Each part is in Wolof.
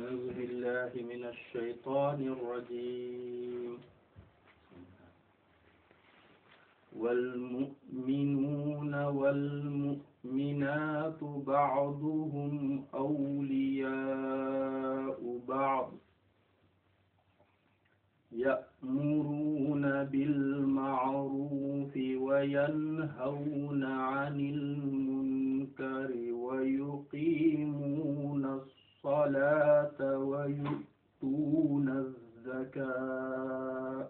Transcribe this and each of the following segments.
أعوذ بالله من الشيطان الرجيم والمؤمنون والمؤمنات بعضهم أولياء بعض يأمرون بالمعروف وينهون عن المنكر ويقيمون الصلاة ويؤتون الزكاة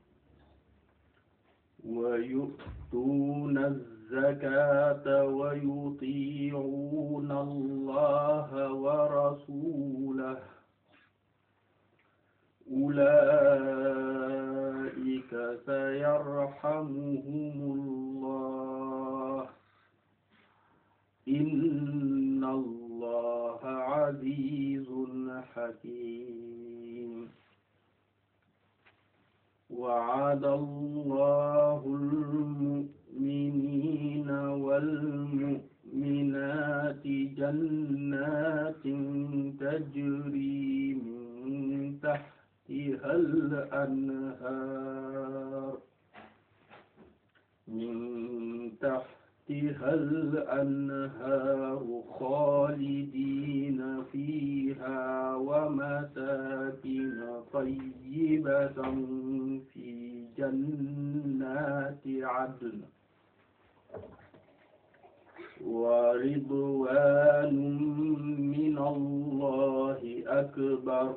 ويؤتون الزكاة ويطيعون الله ورسوله أولئك سيرحمهم الله إن الله عزيز حكيم وعد الله المؤمنين والمؤمنات جنات تجري من تحتها الأنهار من تحتها الأنهار خالدين فيها ومساكن طيبة في جنات عدن ورضوان من الله أكبر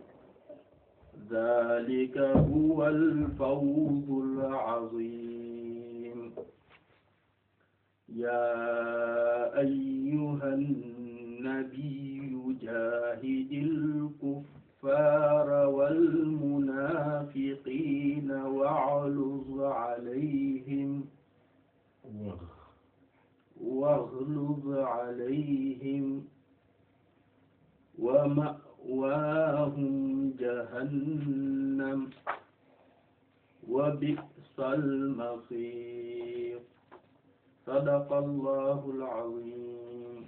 ذلك هو الفوز العظيم يا أيها النبي جاهد الكفار والمنافقين واغلظ عليهم واغلظ عليهم ومأواهم جهنم وبئس المصير صدق الله العظيم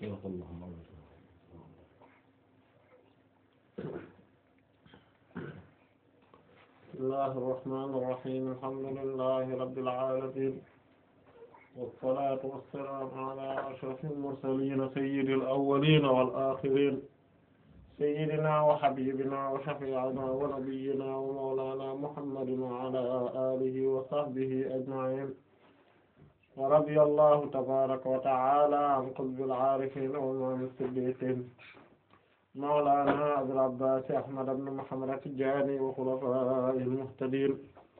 بسم الله الرحمن الرحيم الحمد لله رب العالمين والصلاة والسلام على أشرف المرسلين سيد الأولين والآخرين سيدنا وحبيبنا وشفيعنا ونبينا ومولانا محمد وعلى آله وصحبه أجمعين ورضي الله تبارك وتعالى عن قطب العارفين وإمام الصديقين مولانا أبي العباس أحمد بن محمد التجاني وخلفائه المهتدين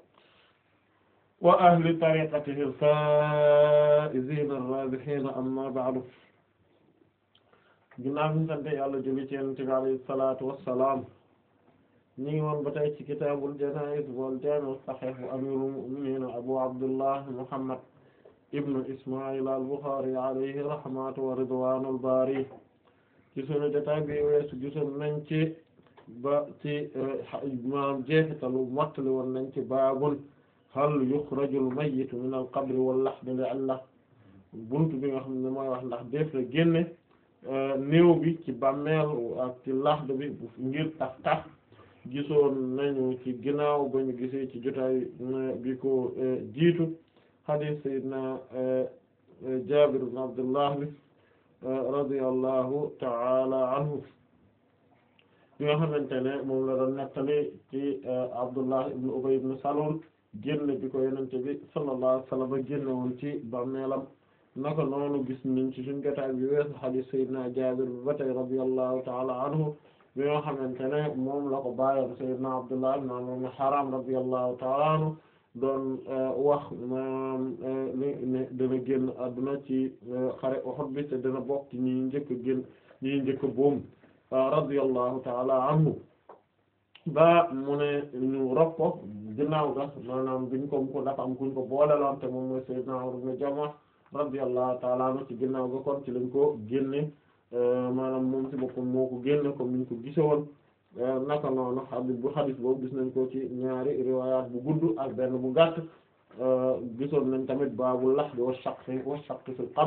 وأهل طريقته الفائزين الرابحين أما بعد ginnaaw bi ñu sant Yàlla julli ci Yonent bi alayhi salaatu wassalaam ñu ngi woon ba tey ci kitaabul janaa'iz wal jaami' as-sahiih bu amiirul mu'miniin Abu Abdullah Muhammad ibnu Ismaa'iil al-Bukhaari alayhi rahmatu wa ridwaanul baari ci sunu jotaay bi weesu gisoon nañ ci ba ci maanaam jeexitalu mottali woon nañ ci baabun hal yuxrajul mayyitu minal qabri wal lahdi li'illa buntu bi nga xam ne mooy wax ndax def la génne néew bi ci bàmmeel ak ci laxd bi ngir tax tax gisoon nañu ci ginnaaw ba ñu gisee ci jotaay bi ko jiitu hadith sayyidina Jaabir ibn Abdullah bi radiyallahu ta'ala anhu bi nga xamante ne moom la doon nettali ci Abdullah ibn Ubay ibn Salul génn bi ko yonente bi sallallahu alayhi wa sallam génne woon ci bàmmeelam naka noonu gis nañ ci suñu jotaay bi weesu hadith sayyidina Jaabir bi ba tey radiyallahu ta'ala anhu bi nga xamante ne moom la ko bàyyam sayyidina Abdullah ibn Amr ibn Haram radiyallahu ta'ala anhu doon wax maanaam li ne dana génn àdduna ci xare Uhud bi te dana bokk ci ñi njëkk a génn ñi njëkk a boom radiyallahu ta'ala anhu ba mu ne ñu rob ko ginnaaw ga maanaam biñ ko ko dafa am kuñ ko booleloon te moom mooy sayyidina Amr ibn Jamuh radiyallahu ta'ala anhu ci ginnaaw ga kon ci lañ ko génne maanaam moom ci boppam moo ko génne comme niñ ko gisewoon naka noonu xadis bu xadis boobu gis nañ ko ci ñaari riwaayaat bu gudd ak benn bu gàtt gisoon nañ tamit baabul lahdi wa shaqqi wa shaqqi fil qabr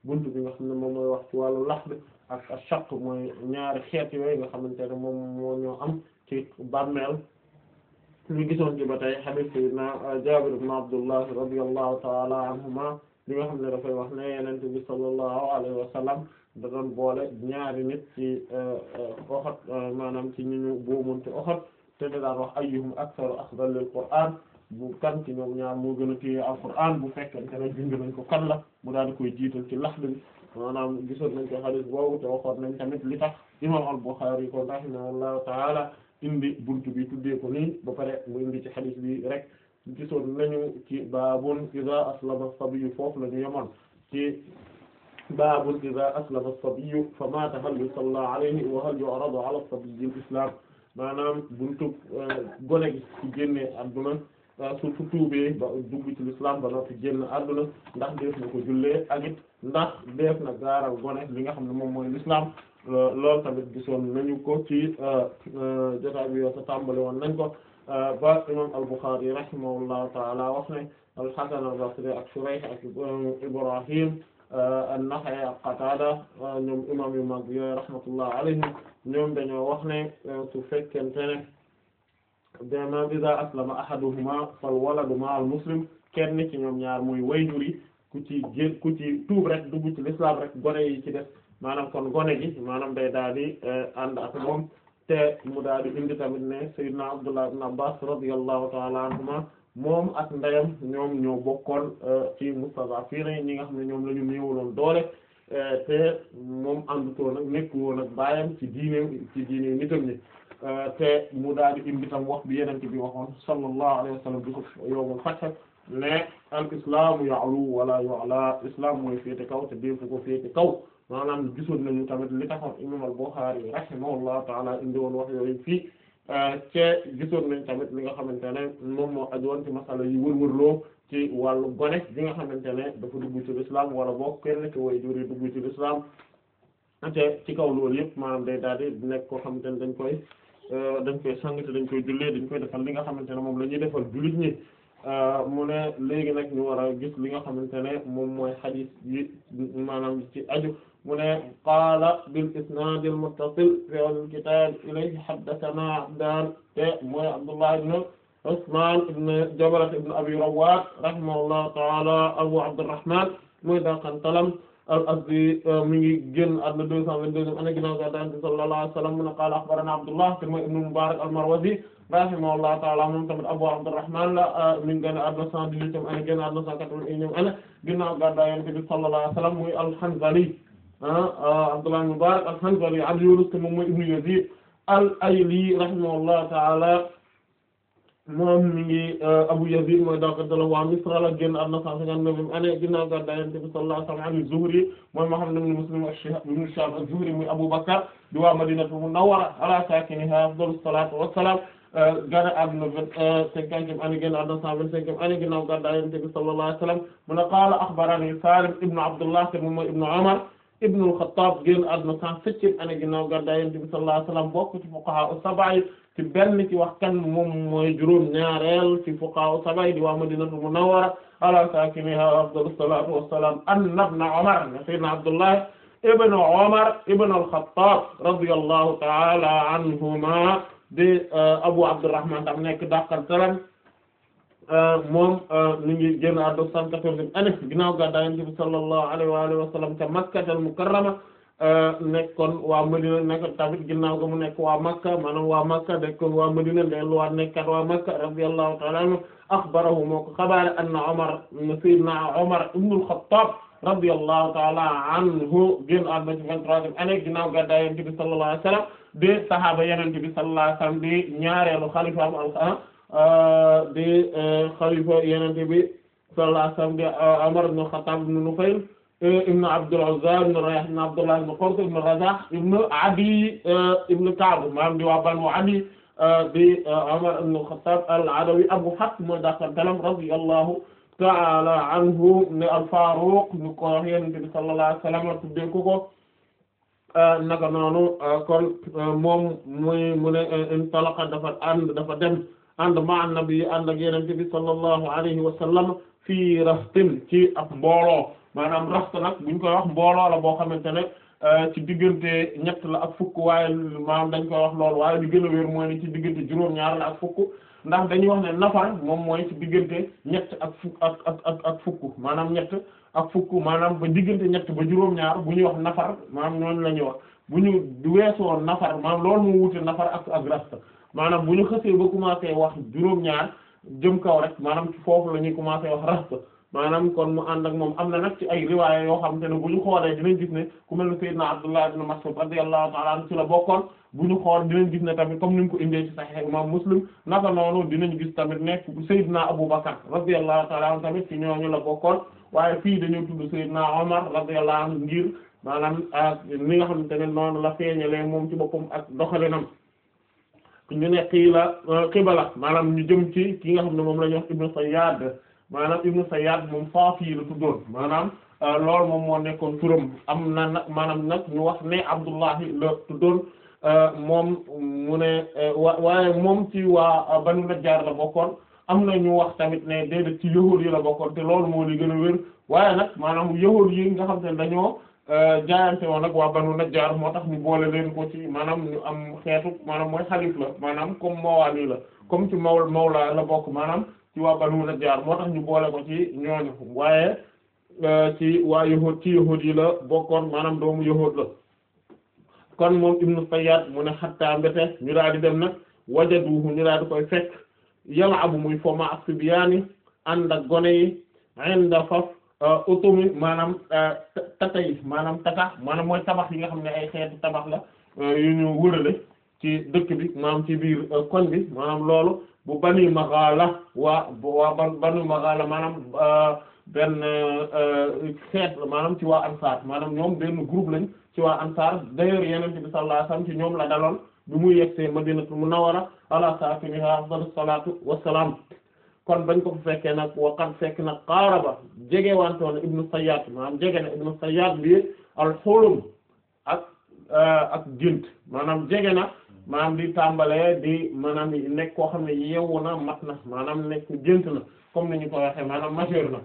buntu bi nga xam ne moom mooy wax ci wàllu laxd ak ashaq mooy ñaari xeet yooyu nga xamante ne moom moo ñoo am ci bàmmeel ñu gisoon ci ba tey hadith sayyidina Jaabir ibn Abdullah radiyallahu ta'ala anhuma li nga xam ne dafay wax ne Yonent bi sallallahu alayhi wa sallam da doon boole ñaari nit ci Uhud maanaam ci ñu ñu boomoon ci Uhud te da daan wax ayyuhum aktharu akhdan lil Qur'an bu kan ci ñoom ñaar moo gën a téye Alqur'an bu fekkente ne bind nañ ko kan la mu daal di koy jiital ci laxd bi maanaam gisoon nañ ko hadith boobu te waxoon nañ tamit li tax imam al-Bukhari ko rahimahullahu ta'ala indi buntu bi tuddee ko nii ba pare mu indi ci hadith bi rek gisoon nañu ci baabun iza aslama as-sabiyyu foofu la ñu yemoon ci baabun iza aslama as-sabiyyu fa maata hal yusalla alayhi wa hal yu'radu ala as-sabiyyi al-islam maanaam buntu gone gi ci génne adduna su su tuubee ba dugg ci l'islam ba noppi génn adduna ndax def na ko jullee ak it ndax def na gaaral gone li nga xam ne moom mooy l'islam loolu tamit gisoon nañu ko ci jotaay bi yoo sa tàmbali woon nañ ko ba imam al-Bukhari rahimahullahu taala wax ne al-Hasan al-Basri ak Shurayh ak Ibrahim an-Nakha'i ak Qatada ñoom imam yu mag yooyu rahmatullah alayhim ñoom dañoo wax ne su fekkente ne dama iza aslama ahaduhuma fal waladu ma'al muslim kenn ci ñoom ñaar muy wayjur yi ku ci gén ku ci tuub rek dugg ci l'islam rek gone yi ci def maanaam kon gone gi maanaam day daal di ànd ak moom te mu daal di indi tamit ne sayyidina Abdullah ibn Abbas radiyallahu ta'ala anhuma moom ak ndeyam ñoom ñoo bokkoon ci mustad'afin ñi nga xam ne ñoom la ñu néewaloon doole te moom àndutoon ak nekk woon ak baayam ci diine ci diine nitam ñi te mu daal di indi tam wax bi yenente bi waxoon sallallahu alayhi wa sallam bi ko yowmul fath ne al islamu ya'lu wala yu'la islam mooy féete kaw te déefu ko féete kaw maanaam gisoon nañu tamit li taxoon imam al-Bukhari rahimahullahu ta'ala indi woon wax yooyu fii te gisoon nañ tamit li nga xamante ne moom moo aju woon ci masala yi wër-wërloo ci wàllu gone bi nga xamante ne dafa dugg ci l'islam wala boo kenn ci way jur yi dugg ci l'islam te ci kaw loolu yëpp maanaam day daal di nekk koo xamante ne dañ koy dañ koy sang te dañ koy jullee dañ koy defal li nga xamante ne moom la ñuy defal jullit ñi mu ne léegi nag ñu war a gis li nga xamante ne moom mooy xadiis yi maanaam ci aju mu ne qaala bil isnaad al muttasil fi al kitaab ilayhi haddathana abdaan te mooy Abdullah ibn Usmaan ibn Jabala ibn Abi Rawwaad rahimahullahu ta'ala Abu Abdurrahmaan mooy daqantalam al-Azdi mi ngi génn àdduna deux cent vingt-deuxième année ginnaaw gàddaay Yonent bi sallallahu alayhi wa sallam mu ne qaala akhbaranaa Abdullah te mooy ibn Mubaarak al-Marwazi rahimahullahu ta'ala moom tamit Abu Abdurrahman la mi ngi génn àdduna cent dix-huitième année génn àdduna cent quatre-vingt-unième année ginnaaw gàddaay Yonent bi sallallahu alayhi wa sallam muy al-Hanzali Abdullah ibn Mubarak al-Hanzali an Yunus te moom mooy ibn Yazid al-Ayli rahimahullahu ta'ala moom mi ngi Abu Yazid mooy dawkatala waa Misra la génn àdduna cent cinquante-neuvième année ginnaaw gàddaay Yonent bi sallallahu alayhi wa sallam an Zuhri mooy Muhammad ibn Muslim ibn Shihab az-Zuhri muy Abu Bakr di waa Madinatul Munawwara ala saakinihaa afdalu salaatu wa salaam gane àdduna cinquantième année génn àdduna cent vingt-cinquième année ginnaaw gàddaay Yonent bi sallallahu alayhi wa sallam mu ne qaala axbaranii Saalim ibn Abdullah te moom mooy ibn Umar ibn al-Khattab génn àdduna cent septième année ginnaaw gàddaay Yonent bi sallallahu alayhi wa sallam bokk ci fuqahaa as-sab'a ci benn ci wax kan moom mooy juróom ñaareel ci fuqahaa as-sab'a di waa Madinatul Munawwara ala saakinihaa afdalu salaatu wa salaam anna ibn Umar sayyidina Abdullah ibn Umar ibn al-Khattab radiyallahu ta'ala anhuma di Abu Abdurrahman tam nekk dàqal salam moom mi ngi génn àdduna cent quatorzième année ginnaaw gàddaay Yonent bi sallallahu alayhi wa alihi wa sallam ca Makkatal Mukarrama nekkoon waa Madina nekk tamit ginnaaw ga mu nekk waa Makka maanaam waa Makka nekkoon waa Madina delluwaat nekkat waa Makka radiyallahu ta'ala anhu akhbarahu moo ko xabaare anna Umar sayyidina Umar ibn al-Khattab radiyallahu ta'ala anhu génn àdduna ci vingt-troisième année ginnaaw gàddaay Yonent bi sallallahu alayhi wa sallam de sahaaba Yonent bi sallallahu alayhi wa sallam di ñaareelu xalifa am di xalifa Yonent bi sallallahu alayhi wa sallam di Umar ibn al-Khattab ibn Nufayl ibn Abdul Uzza ibn Rayah ibn Abdullah ibn Qurt ibn Razah ibn Adi ibn Ka'b maanaam di waa Banu Adi di Umar ibn al-Khattab al-Adawi Abu Hafs mooy dakantalam radiyallahu ta'ala anhu ne al-Faruq ñu ko wax Yonent bi sallallahu alayhi wa sallam tuddee ko ko naka noonu kon moom muy mu ne intalaqa dafa ànd dafa dem ànd ma annabi ànd ak Yonent bi sallallahu alayhi wa sallam fii raftin ci ab mbooloo maanaam raxt nag buñ koy wax mbooloo la boo xamante ne ci diggante ñett la ak fukk waaye maanaam dañ koy wax loolu waaye li gën a wér mooy ne ci diggante juróom-ñaar la ak fukk ndax dañuy wax ne nafar moom mooy ci diggante ñett ak fukk ak ak ak ak fukk maanaam ñett ak fukk maanaam ba diggante ñett ba juróom-ñaar bu ñuy wax nafar maanaam ñooñu la ñuy wax bu ñu weesoo nafar maanaam loolu moo wute nafar ak ak rasta maanaam bu ñu xësee ba commencé wax juróom-ñaar jëm kaw rek maanaam ci foofu la ñuy commencé wax rasta maanaam kon mu ànd ak moom am na nag ci ay riwaaya yoo xam te ne bu ñu xoolee dinañ gis ne ku mel ne Seydina Abdullah ibn Mas'ud radiyallahu ta'ala anhu ci la bokkoon bu ñu xool dinañ gis ne tamit comme ni mu ko indee ci Sahih Imam Muslim naka noonu dinañ gis tamit nekk Seydina Abu Bakar radiyallahu ta'ala anhu tamit ci ñooñu la bokkoon waaye fii dañoo tudd Seydina Omar radiyallahu anhu ngir maanaam ni nga xamante ne noonu la feeñalee moom ci boppam ak doxalinam ñu ne xiila xibala maanaam ñu jëm ci ki nga xam ne moom la ñuy wax Ibn Sayyad maanaam Ibn Sayyad moom Faafi la tuddoon maanaam loolu moom moo nekkoon turam am na nag maanaam nag ñu wax ne Abdullahi la tuddoon moom mu ne wa waaye moom ci waa Banu Najjar la bokkoon am na ñu wax tamit ne déedéet ci yahuud yi la bokkoon te loolu moo li gën a wér waaye nag maanaam yahuud yi nga xam te ne dañoo jaayante woon nag waa Banu Najjar moo tax ñu boole leen ko ci maanaam ñu am xeetu maanaam mooy xalif la maanaam comme mawaali la comme ci maw mawla la bokk maanaam ci waa Banu Najjar moo tax ñu boole ko ci ñooñu waaye ci waa yahuud ci yahuud yi la bokkoon maanaam doomu yahuud la kon moom Ibnu Sayyad mu ne xattaa mbete ñu daal di dem nag wajaduhu ñu daal di koy fekk yal'abu muy foma ak sibyaani ànd ak gone yi inda faf utumi maanaam tata yi maanaam tata maanaam mooy tabax yi nga xam ne ay xeetu tabax la yu ñu wërale ci dëkk bi maanaam ci biir koñ bi maanaam loolu bu bani Maghala waa waa ban bani Maghala maanaam benn xeet la maanaam ci waa Ansaar maanaam ñoom benn groupe lañ ci waa Ansaar d'ailleurs Yonent bi sallallahu alayhi wasallam ci ñoom la daloon bi muy yegsee Madinatul Munawwara ala saakinihaa afdalu salaatu wassalaam kon bañ ko fa fekkee nag waqat fekk nag qaaraba jege wantoon Ibnu Sayyad maanaam jege na Ibnu Sayyad bi al-hulum ak ak gént maanaam jege na maanaam di tàmbalee di maanaam nekk koo xam ne yeewu na mat na maanaam nekk gént na comme ni ñu ko waxee maanaam majeur na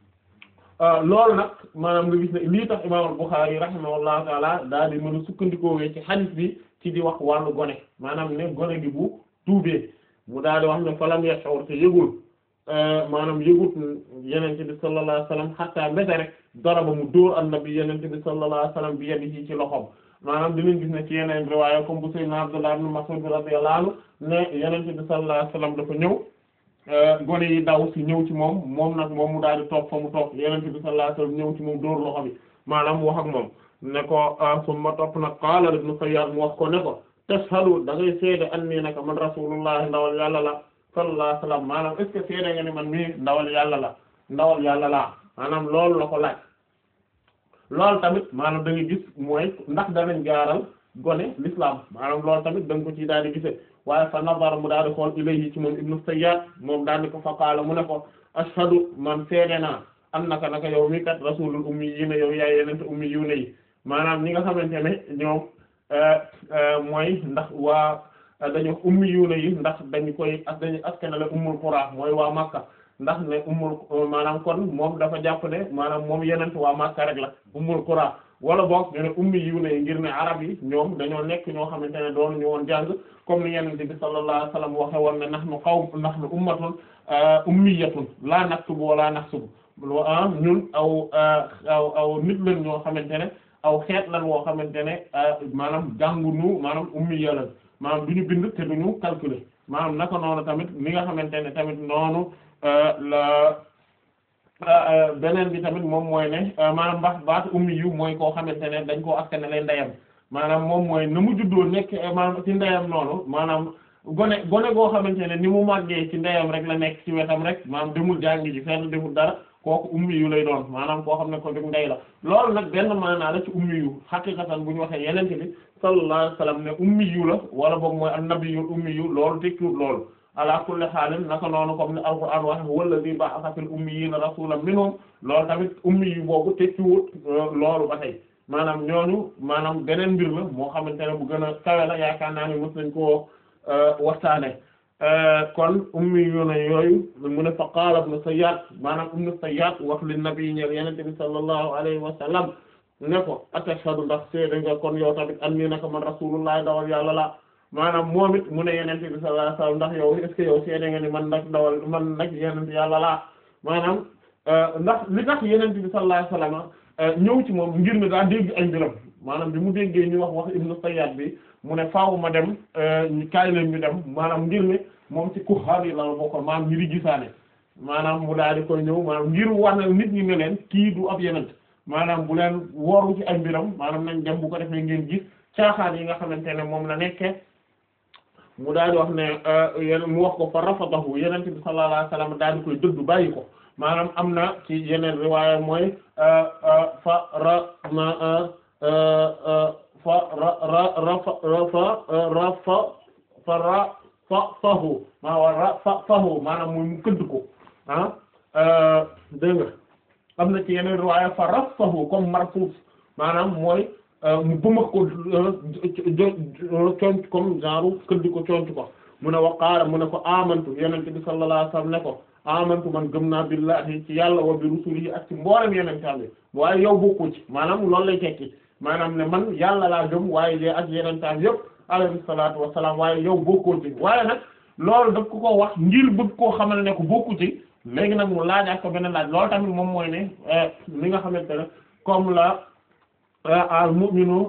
loolu nag maanaam nga gis ne lii tax imaam al-Bukhari rahimahullahu taala daal di mën a sukkandikoo ci hadith bi ci di wax wàllu gone maanaam ne gone gi bu tuubee mu daal di wax ne falam yash'ur te yëgul maanaam yëgut yenente bi sallallahu alayhi wasallam hatta mbete rek daraba mu dóor annabi yenente bi sallallahu alayhi wasallam bi yadihi ci loxoom maanaam dinañ gis ne ci yeneen riwaaya comme bu sayyidina Abdullah ibn Mas'ud radiyallahu anhu ne yenente bi sallallahu alayhi wasallam dafa ñëw gone yi daw ci ñëw ci moom moom nag moom mu daal di toog fa mu toog yenente bi sallallahu alayhi wasallam ñëw ci moom dóor loxo bi maanaam wax ak moom ne ko summa topp nag qaala ibn Sayyad mu wax ko ne ko tashhadu da ngay seede anni naka man rasulullah ndawal yàlla la sallallahu alayhi wasallam maanaam est ce que seede nga ni man mii ndawal yàlla la ndawal yàlla la maanaam loolu la ko laaj loolu tamit maanaam da nga gis mooy ndax danañ gaaral gone l'islam maanaam loolu tamit da nga ko ci daal di gisee waaye fa nazara mu daal di xool ilayhi ci moom ibnu Sayyad moom daal di ko fa qaala mu ne ko ashhadu man seede naa annaka naka yow mi kat rasulul ummiyyiina yow yaay yenente ummiyuuna yi maanaam ñi nga xamante ne ñoom mooy ndax waa dañu ummiyuuna yi ndax dañu koy ak dañu askanale ummul qura mooy waa Makka ndax ne ummul maanaam kon moom dafa jàpp ne maanaam moom yenent waa Makka rek la ummul qura wala boog ñu ne ummiyuuna yi ngir ne arab yi ñoom dañoo nekk ñoo xamante ne doon ñu woon jàng comme ni yenent bi sallallahu alayhi wasallam waxe woon ne nahnu qawm nahnu ummatun ummiyatun la naktubu wala nahsubu ñun aw aw aw nit lañ ñoo xamante ne aw xeet lan woo xamante ne maanaam jàngunu maanaam ummiya lan maanaam du ñu bind te du ñu calculer maanaam naka noonu tamit li nga xamante ne tamit noonu la beneen bi tamit moom mooy ne maanaam mbax baatu ummi yu mooy koo xamante ne dañ koo askanale ndeyam maanaam moom mooy na mu juddoo nekk maanaam ci ndeyam noonu maanaam gone gone goo xamante ne ni mu màggee ci ndeyam rek la nekk ci wetam rek maanaam demul jàngi ji fenn demul dara kooku ummi yu lay doon maanaam koo xam ne ko dug ndey la loolu nag benn maanaa la ci ummi yu xaqiqatan bu ñu waxee yenente bi sallallahu alayhi wasallam ne ummi yu la wala boog mooy annabiyul ummi yu loolu tekkiwul loolu ala kulli xaalin naka noonu comme ni alquran wax walladhi ba'atha fil ummiyina rasulan minhum loolu tamit ummi yu boobu tekkiwul loolu ba tey maanaam ñooñu maanaam beneen mbir la moo xamante ne bu gën a kawe la yaakaar naa ne mës nañ koo waxtaane kon ummi yu ne yooyu mu ne fa qaala ibnu Sayyad maanaam ibnu Sayyad wax li nabi ñeel yenente bi sallallahu alayhi wa sallam ne ko atashhadu ndax seede nga kon yow tamit anni naka man rasulullah dawal yàlla la maanaam moom it mu ne yenente bi sallallahu alayhi wa sallam ndax yow est-ce que yow seede nga ni man nag dawal man nag yenente yàlla laa maanaam ndax li tax yenente bi sallallahu alayhi wa sallam ñëw ci moom ngir ne daa dégg ay mbiram maanaam bi mu déggee ñu wax wax ibnu Sayyad bi mu ne faaw ma dem ñu kaay leen ñu dem maanaam ngir ne moom ci kuxaar yi la bokkoon maanaam ñi di gisaane maanaam mu daal di koy ñëw maanaam ngir wanal nit ñi ne leen kii du ab yenent maanaam bu leen woru ci ay mbiram maanaam nañ dem bu ko defee ngeen gis caaxaan yi nga xamante ne moom la nekke mu daal di wax ne yéen mu wax ko fa rafatahu yenent bi sallallahu alayhi wasallam daal di koy dëddu bàyyi ko maanaam am na ci yeneen riwaaya mooy fa ra ma fa ra ra rafa rafa rafa fa ra fa fahu maa wa ra fa fahu maanaam muy mu këdd ko ah dégg nga am na ci yeneen riwaaya fa rafahu comme marfuuf maanaam mooy mu bëmax ko conc comme genre këdd ko conc ko mu ne wa qaala mu ne ko amantu yenente bi sallallahu alayhi wasallam ne ko amantu man gëm naa billahi ci yàlla wa bi rusulihi ak ci mboolem yenentaan bi waaye yow bokku ci maanaam loolu lay tekki maanaam ne man yàlla laa gëm waaye de ak yenentaan yëpp alayhi salaatu wassalaam waaye yow bokkoo ci waaye nag loolu daf ko ko wax ngir bëgg koo xamal ne ko bokku ci léegi nag mu laaj ak ko beneen laaj loolu tamit moom mooy ne li nga xamante ne comme la al mu'minu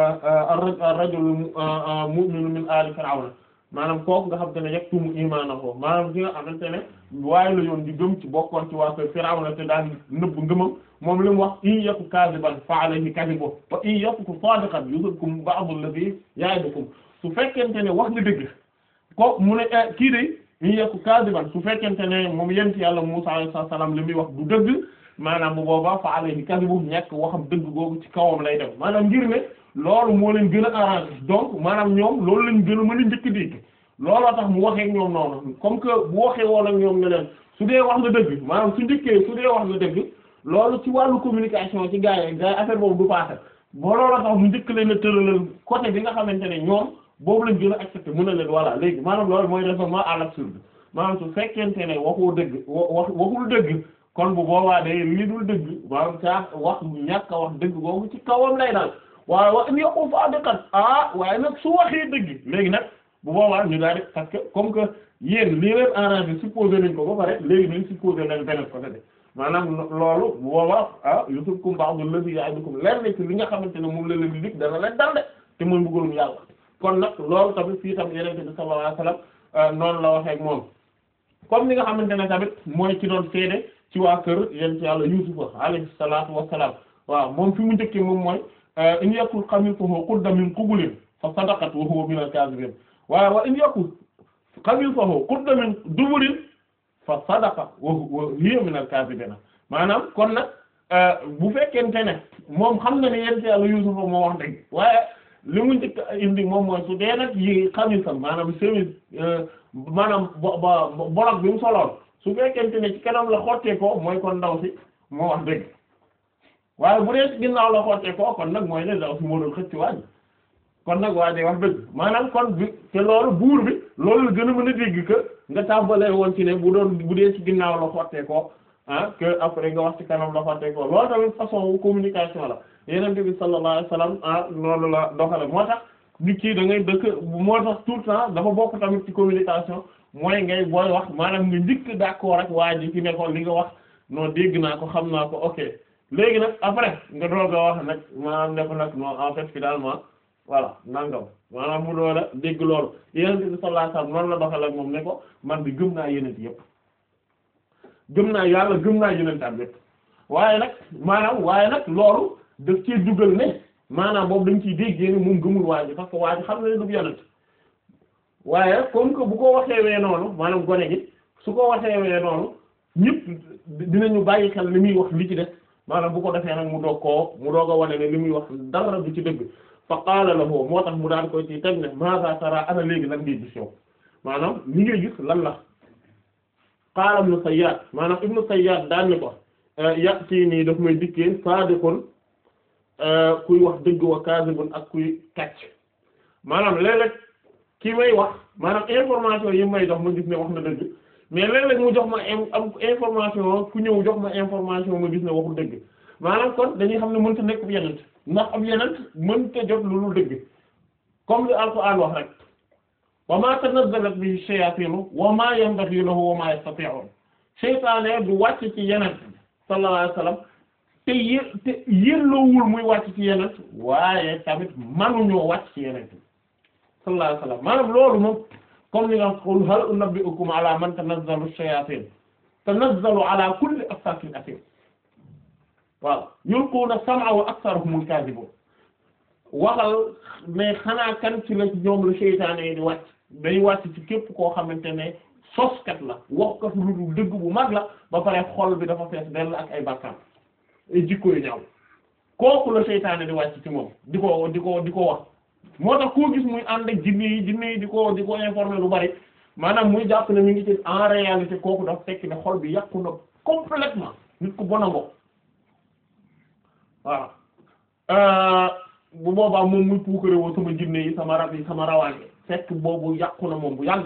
ar-rajulu mu'minu min ali fir'auna maanaam kooku nga xamante ne yaktumu imaanahu maanaam ki nga xamante ne waaye la yoon di gëm ci bokkoon ci waa Firawna te daan nëbb ngëmam moom li mu wax in yaku kaadiban fa alayhi kadibu wa in yaku saadiqan yusibkum ba'du alladhi ya'idukum su fekkente ne wax nga dëgg ko mu ne kii de in yaku kaadiban su fekkente ne moom yent yàlla Musaa alayhi salaam li muy wax du dëgg maanaam bu boobaa fa alayhi kadibu ñekk waxam dëgg googu ci kawam lay dem maanaam ngir ne loolu moo leen gën a arrangé donc maanaam ñoom loolu lañ gën a mën a njëkk dégg looloo tax mu waxee ak ñoom noonu comme que bu waxee woon ak ñoom ne leen su dee wax nga dëgg maanaam su njëkkee su dee wax nga dëgg loolu ci wàllu communication ci gars yi gars yi affaire boobu du passé boo looloo tax mu njëkk leen a tëralal côté bi nga xamante ne ñoom boobu lañ gën a accepté mën na leen voilà léegi maanaam loolu mooy raisonnement à l'absurde maanaam su fekkente ne waxoo dëgg wax waxul dëgg kon bu boobaa de li dul dëgg maanaam saa wax ñàkk a wax dëgg boobu ci kawam lay daal waaye wa in yaqul saadiqan ah waaye nag su waxee dëgg léegi nag bu boobaa ñu daal di parce que comme que yéen lii leen arrangé supposé nañ ko ba pare léegi nañ supposé nañ beneen côté de maanaam loolu bu boobaa ah yusibkum ba'du alladhi ya'idukum lenn ci li nga xamante ne moom la leen di dig dana leen dal de te mooy mbugalum yàlla kon nag loolu tamit fii tam yenente bi sallallahu alayhi wasallam noonu la waxee ak moom comme ni nga xamante ne tamit mooy ci doon seede ci waa kër yent yàlla yusufa alayhi salaatu wassalaam waaw moom fi mu njëkkee moom mooy in yakul qamisuhu qudda min qubulin fa sadaqat wa huwa min al-kaazibin waaye wa in yakul qamisuhu qudda min duburin fa sadaqa wa hiya min al-kaazibin maanaam kon nag bu fekkente ne moom xam na ne yent yàlla yusufa moo wax dëgg waaye li mu njëkk indi moom mooy su dee nag yi xamisam maanaam chemise maanaam bo ba bolog bi mu soloon su fekkente ne ci kanam la xottee ko mooy kon ndaw si moo wax dëgg waaye bu dee ci ginnaaw la xottee ko kon nag mooy ne ndaw si moo doon xëcc waaj kon nag waa day wax dëgg maanaam kon bi te loolu buur bi loolu la gën a mën a dégg que nga tàmbalee woon ci ne bu doon bu dee ci ginnaaw la xottee ko ah que après nga wax ci kanam la xottee ko loolu tamit façon communication la Yonent bi sallallahu alayhi wasallam ah noonu la doxale moo tax nit ki da ngay dëkk moo tax tout le temps dafa bokk tamit ci communication mooy ngay booy wax maanaam nga njëkk d'accord ak waa ji ci ne ko li nga wax non dégg naa ko xam naa ko ok léegi nag après nga doog a wax nag maanaam ne ko nag non en fait finalement voilà nangam maanaam mu doon a dégg loolu Yonent bi sallallahu alayhi wasallam noonu la doxale ak moom ne ko man bi gëm naa yonent yépp gëm naa yàlla gëm naa yonentam yépp waaye nag maanaam waaye nag loolu daf cee dugal ne maanaam boobu dañ ciy déggee ne moom gëmul waa ji parce que waa ji xam na ne du yonent waaye comme que bu ko waxee wee noonu maanaam gone gi su ko waxee wee noonu ñëpp dinañu bàyyi xel li muy wax li ci def maanaam bu ko defee nag mu doog koo mu doog a wane ne li muy wax dara du ci dëgg fa qaala lahu moo tax mu daan koy ci teg ne maza tara ana léegi lan ngay gis yow maanaam li ngay gis lan la qaala ibnu Sayyad maanaam ibnu Sayyad daan ni ko yàq ci nii daf may dikkee saadiqun kuy wax dëgg wa kaazibun ak kuy kàcc maanaam léeg-léeg ki may wax maanaam information yi may jox ma gis ne wax na dëgg mais léeg-léeg mu jox ma am information ku ñëw jox ma information ma gis ne waxul dëgg maanaam kon dañuy xam ne mënta nekk bu yenent ndax am yenent mënta jot lu lu dëgg comme li Alxuraan wax rek wa ma tanazzalat bihi shayaatinu wa ma yanbaghi lahu wa ma yastati'un seytaane du wàcc ci yenent sallallahu alayhi wasallam te yé te yelloowul muy wàcc ci yenent waaye tamit manuñoo wàcc ci yenent sallallahu alayhi wasallam maanaam loolu moom comme ni nga qul hal unabbi'ukum ala man tanazzalu shayatin tanazzalu ala kulli affakin athim waaw yulquna sam'a wa aktharuhumul kadhibun waxal mais xanaa kan ci la ñoom la seytaane yi di wàcc day wàcc ci képp koo xamante ne soskat la waxkat lu dul dëgg bu mag la ba pare xol bi dafa fees dell ak ay bàkkaar ay jikko yu ñaaw kooku la seytaane di wàcc ci moom di ko di ko di ko wax moo tax koo gis muy ànd ak jinne yi jinne yi di ko di ko informer lu bari maanaam muy jàpp ne mi ngi ci en réalité kooku dafa fekk ne xol bi yàqu na complètement nit ku bon a ngo waaw bu boobaa moom muy puukare woo sama jinne yi sama rab yi sama rawaange fekk boobu yàqu na moom bu yàgg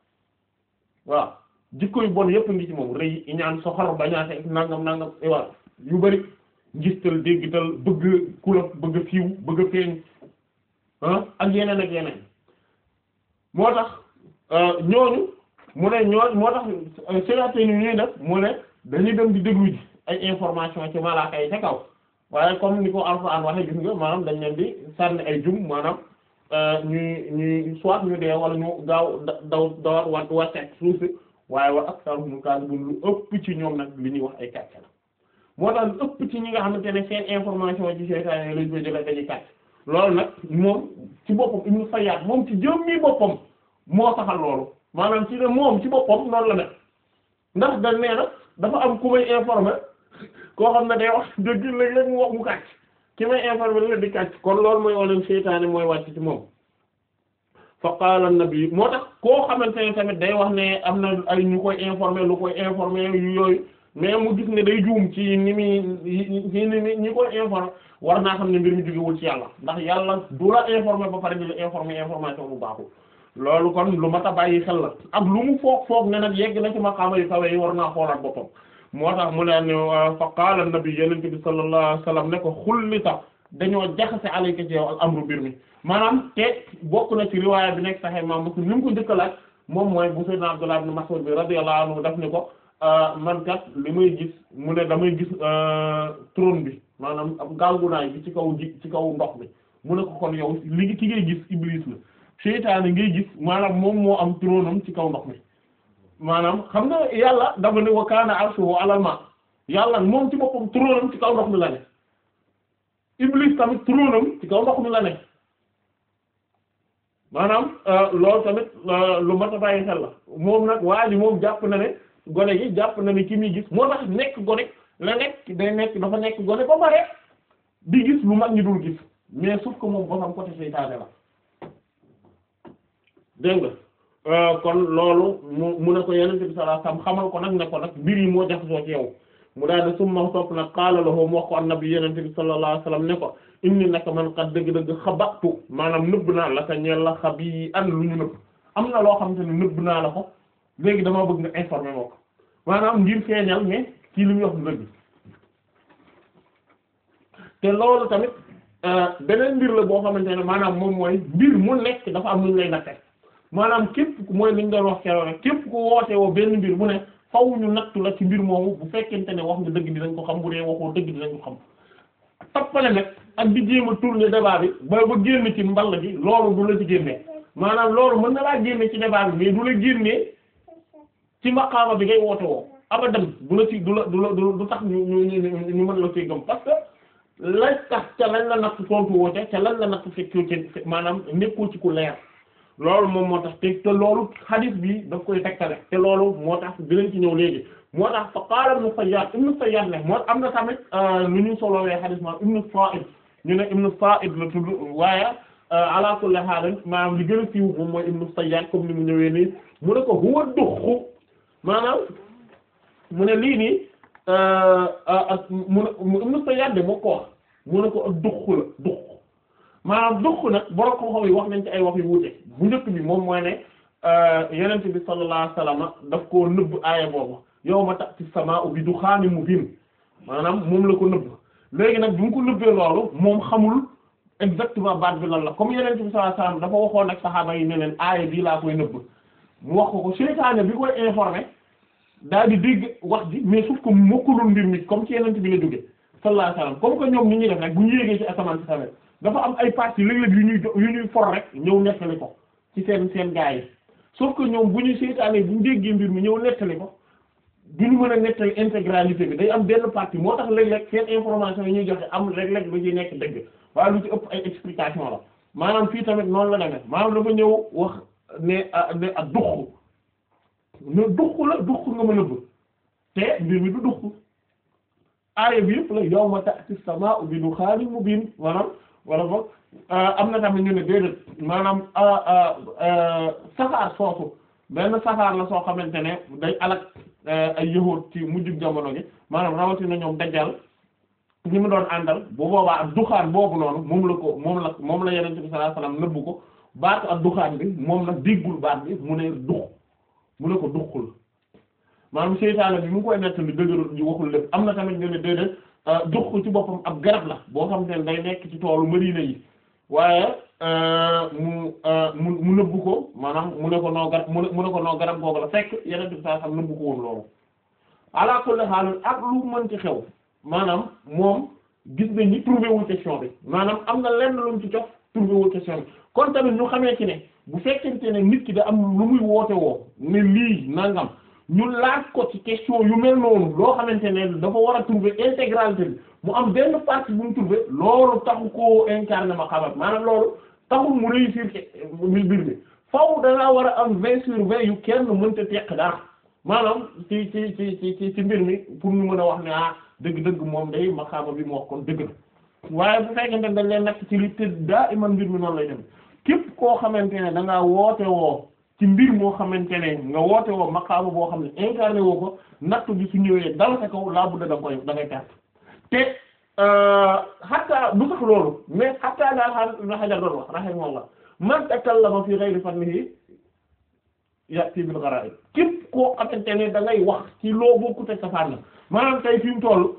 waaw jikko yu bon yépp ngi ci moom rëy iñaan soxor bañaate nangam nangam waaw yu bari ngistal déggital bëgg kula bëgg fiiw bëgg feeñ ah ak yeneen ak yeneen moo tax ñooñu mu ne ñooñ moo tax sénaté ni ñuy def mu ne dañuy dem di déglu ji ay information ci malaaka yi ca kaw waaye comme ni ko Alxuraan waxe gis nga maanaam dañ leen di sànni ay jum maanaam ñuy ñuy soit ñu dee wala ñu gaaw daw dawat wa wàcceeg suuf si waaye wa aktaruhum kaazibun lu ëpp ci ñoom nag li ñuy wax ay kàcc la moo tax lu ëpp ci ñi nga xamante ne seen information ci seytaane lañ koy jëlee dañuy kàcc loolu nag moom ci boppam Ibnu Sayyad moom ci jëmmi boppam moo saxal loolu maanaam ci ne moom ci boppam noonu la ne ndax dañ nee na dafa am ku may informer koo xam ne day wax dëgg léeg-léeg mu wax mu kàcc ki may informer la di kàcc kon loolu mooy wone seytaane mooy wàcc ci moom fa qaala an-nabi moo tax koo xamante ne tamit day wax ne am na ay ñu koy informer lu koy informer yu yooyu mais mu gis ne day juum ci ni muy ci ni mi ñi koy informer war naa xam ne mbir mi jógewul ci yàlla ndax yàlla du la informer ba pare di la informer information bu baaxul loolu kon lu mat a bàyyi xel la ak lu mu foog foog ne nag yegg na ci maqaama yu kawe yi war naa xoolaat boppam moo tax mu ne ne fa qaala an-nabi yonent bi sallallahu alayhi wasallam ne ko xullita dañoo jaxase alayka ci yow al amru mbir mi maanaam te bokk na ci riwaaya bi nekk Sahih Imam Muslim ni mu ko njëkk a laaj moom mooy bu Sayyidina Abdullah ibn Mas'ud bi radiyallahu anhu daf ni ko man kat li may gis mu ne damay gis trône bi maanaam ab gàngunaay bi ci kaw ji ci kaw ndox mi mu ne ko kon yow li ki ngay gis Iblis la seytaane ngay gis maanaam moom moo am trône am ci kaw ndox mi maanaam xam nga yàlla dafa ne wa kaana arshuhu alal ma yàlla moom ci boppam trône am ci kaw ndox mi la ne Iblis tamit trône am ci kaw ndox mi la ne maanaam loolu tamit lu mat a bàyyi xel la moom nag waa ji moom jàpp na ne gone gi jàpp na ne ki muy gis moo tax nekk gone la nekk day nekk dafa nekk gone ba pare di gis lu mag ñi dul gis mais sauf que moom boo xam côté seytaane la dégg nga kon loolu mu mu ne ko yenente bi sallallahu alayhi wasallam xamal ko nag ne ko nag mbir yi moo jaxasoo ci yow mu daal di summa topp nag qaala lahu mu wax ko annabi yenente bi sallallahu alayhi wasallam ne ko inni naka man kat dëgg-dëgg xabatu maanaam nëbb naa la ka ñeel la xab yi an lu ñu nëbb am na loo xamante ne nëbb naa la ko léegi dama bëgg nga informer moo ko maanaam ngir feeñal mais kii li muy wax dëgg te loolu tamit beneen mbir la boo xamante ne maanaam moom mooy mbir mu nekk dafa am lu ñu lay natte maanaam képp ku mooy li ñu doon wax keroog rek képp ku woote woo benn mbir bu ne faw ñu nattu la ci mbir moomu bu fekkente ne wax nga dëgg dinañ ko xam bu dee waxoo dëgg dinañ ko xam toppale nag ak di jéem a tourner débat bi ba ba génn ci mball gi loolu du la ci génnee maanaam loolu mën na laa génne ci débat bi mais du la génnee ci maqaama bi ngay woote woo abadan du la ci du la du la du tax ñu ñu ñu ñu mën la ci gëm parce que lañ tax ca lañ la natt tontu woote ca lañ la natt fekkoo ci maanaam nekkul ci ku leer loolu moom moo tax te te loolu hadith bi daf koy tegtale te loolu moo tax dinañ ci ñëw léegi moo tax fa qaala ibnu Sayyad ibnu Sayyad ne moo am na tamit nu ñu solowee hadith ma ibnu Sa'id ñu ne ibnu Sa'id la tudd waaye ala kulli haal maanaam li gën a siiw moom mooy ibnu Sayyad comme ni mu ñëwee nii mu ne ko huwa duxu maanaam mu ne lii nii mu ne ibnu Sayyad de moo ko wax mu ne ko duxu la duxu maanaam duxu nag borom xam-xam yi wax nañ ci ay wax yu wuute bu njëkk bi moom mooy ne yenent bi sallallahu alayhi wasallam daf koo nëbb aaya boobu yawma ta'ti as-samaa'u bi duxaanin mubiin maanaam moom la ko nëbb léegi nag bu mu ko nëbbee loolu moom xamul exactement baat bi lan la comme yenent bi sallallahu alayhi wasallam dafa waxoon ak saxaaba yi ne leen aaya bii laa koy nëbb mu wax ko ko seytaane bi koy informé daal di dégg wax ji mais sauf que mokkulul mbir mi comme ci yenent bi la jóge sallallahu alayhi wasallam comme que ñoom ni ñuy def rek bu ñu yéegee ci asamaan si tamit dafa am ay parties léeg-léeg yu ñuy yu ñuy for rek ñëw nettali ko ci seen seen gaa yi sauf que ñoom bu ñu seytaane bu ñu déggee mbir mi ñëw nettali ko du ñu mën a nettali intégralité bi day am benn partie moo tax léeg-léeg seen information yi ñuy joxe am léeg-léeg lu ci nekk dëgg waaye lu ci ëpp ay explication la maanaam fii tamit noonu la demee maanaam dafa ñëw wax ne ne ak duq ne duq la duq nga mën a bëgg te mbir mi du duq aaya bi yëpp la yawma ta'ti as-samaa'u bi dukhaanin mubiin maanaam wala boog am na tamit ñu ne déedéet maanaam safaar soosu benn safaar la soo xamante ne day alak ay yahuud ci mujjug jamono gi maanaam rawatina ñoom dajjal ñi mu doon àndal bu boobaa ak duxaan boobu noonu moom la ko moom la moom la yonent bi sallallahu alayhi wasallam nëbbu ko baatu ak duxaan bi moom nag déggul baat bi mu ne dux mu ne ko duxul maanaam seytaane bi mu ngi koy nettali dëgërul ji waxul lépp am na tamit ñu ne déedéet dux ci boppam ab garab la boo xam te ne day nekk ci toolu Madina yi waaye mu mu mu nëbbu ko maanaam mu ne ko noo garab mu ne ko noo garab googu la fekk yonent bi sallallahu alayhi wasallam nëbbu ko woon loolu ala kulli haal ak lu mën ci xew maanaam moom gis nañ ni trouvé wul question bi maanaam am na lenn lu mu ci jox trouvé wul question bi kon tamit ñu xamee ci ne bu fekkente ne nit ki da am lu muy woote woo ne lii nangam ñu laaj ko ci question yu mel noonu loo xamante ne dafa war a trouver intégralité bi mu am benn partie bu mu trouver loolu taxu koo incarner ma xamat maanaam loolu taxul mu réussir ci mbir mi faaw dangaa war a am vingt sur vingt yu kenn mënta teq dara maanaam ci ci ci ci ci mbir mi pour ñu mën a wax ne ah dëgg-dëgg moom day maqaama bi mu wax kon dëgg la waaye bu fekkente ne dañ leen nekk ci li te daa iman mbir mi noonu lay dem képp koo xamante ne da ngaa woote woo ci mbir moo xamante ne nga woote woo maqaama boo xam ne incarné woo ko nattu bi su ñëwee dal sa kaw laa budda da nga koy da ngay perte te hatta du sax loolu mais hatta daal xaar na xajar doon wax rahimahullah man takallama fi ghayri fannihi ya'ti bil gharaib képp koo xamante ne da ngay wax ci loo bokkut ak sa fànn maanaam tey fi mu toll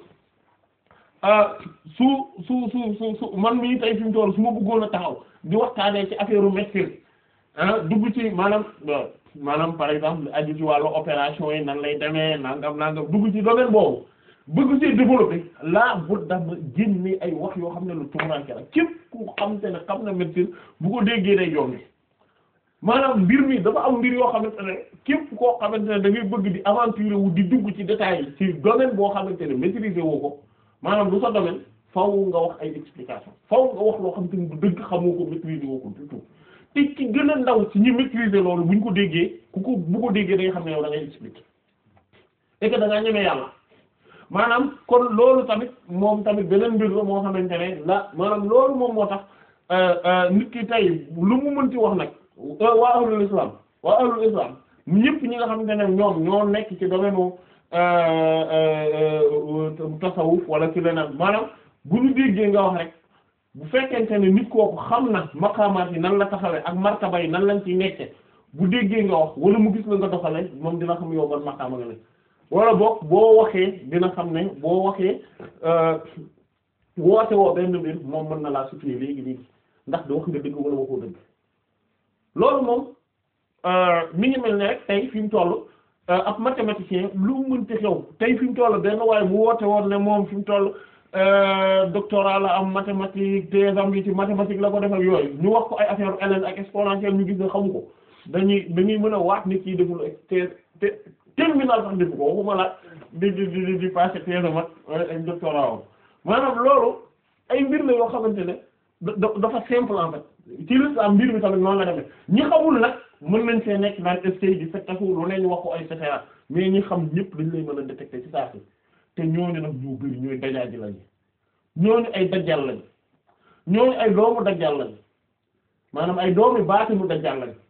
su su su su su man mii tey fi mu toll su ma bëggoon a taxaw di waxtaanee ci affaire médecine ah dugg ci maanaam maanaam par exemple aju ci wàllu opération yi nan lay demee nangam nangam dugg ci domaine boobu bëgg ci développer laa bu dama génne ay wax yoo xam ne lu tumuranke la képp ku xam te ne xam na médecine bu ko déggee day yombi maanaam mbir mi dafa am mbir yoo xamante ne képp koo xamante ne da ngay bëgg di aventurer wu di dugg ci détails yi ci domaine boo xamante ne maîtriser woo ko maanaam du sa domaine faw nga wax ay explication faw nga wax loo xamante ne du dëgg xamoo ko maîtriser woo ko du tout te ci gën a ndaw ci ñi maîtriser loolu buñ ko déggee ku ko bu ko déggee da nga xam ne yow da ngay expliquer et que da ngaa ñeme yàlla maanaam kon loolu tamit moom tamit beneen mbir la moo xamante ne la maanaam loolu moom moo tax nit ki tey lu mu mënti wax nag waa ahlul islam waa ahlul islam ñëpp ñi nga xamante ne ñoom ñoo nekk ci domaine tasawuf wala ci leneen maanaam bu ñu déggee nga wax rek bu fekkente ne nit kooku xam na maqaamaat yi nan la taxawee ak martaba yi nan lañ ci nekke bu déggee nga wax wala mu gis la nga doxale moom dina xam yow ban maqaama nga ne wala boog boo waxee dina xam ne boo waxee woote woo benn mbir moom mën na laa situer léegi léegi ndax da wax nga dëgg wala waxoo dëgg loolu moom mi ngi mel ne rek tey fi mu toll ab mathématicien lu mu mënti xew tey fi mu toll benn waaye bu woote woon ne moom fi mu toll doctorat la am mathématique thèse am yi ci mathématique la ko def ak yooyu ñu wax ko ay affaire ln ak exponentielle ñu gis ne xamu ko dañuy dañuy mën a waat nit ki deful thèse te terminal sax defu ko waxuma la di di di di passé thèse mat ak doctorat am maanaam loolu ay mbir la yoo xamante ne dafa simple en fait ci l'islam mbir mi tamit noonu la demee ñi xamul nag mën nañ see nekk naan essai di fettasu lu ne ñu wax ko ay cetera mais ñi xam ñëpp dañ lay mën a détecter ci saa si te ñooñu nag ñu bari ñooy dajaaji lañu ñooñu ay dajjal lañu ñooñu ay doomu dajjal lañu maanaam ay doomu baatinu dajjal lañu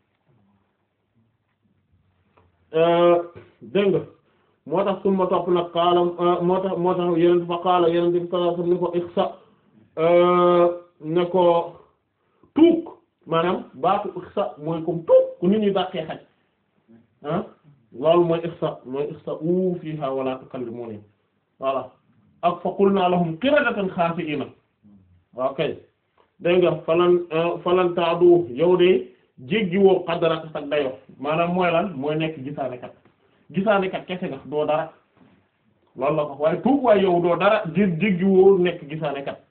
dégg nga moo tax suma topp nag xaala moo tax moo tax yeneen fa xaala yeneen bi sallallahu alayhi wasallam ni ko ixsa ne ko tuuk maanaam baatu ixsa mooy comme tuub ku nit ñi dàqee xaj ah loolu mooy ixsa mooy ixsa u fiha wala tukallimuni voilà ak fa qulna lahum qiradatan xaasi'ina waaw kay dégg nga falan falan taadu yow de jéggi woo xadaraka sax dayo maanaam mooy lan mooy nekk gisaane kat gisaane kat kese nga doo dara loolu la ko waaye tuub waaye yow doo dara jé jéggi woo nekk gisaane kat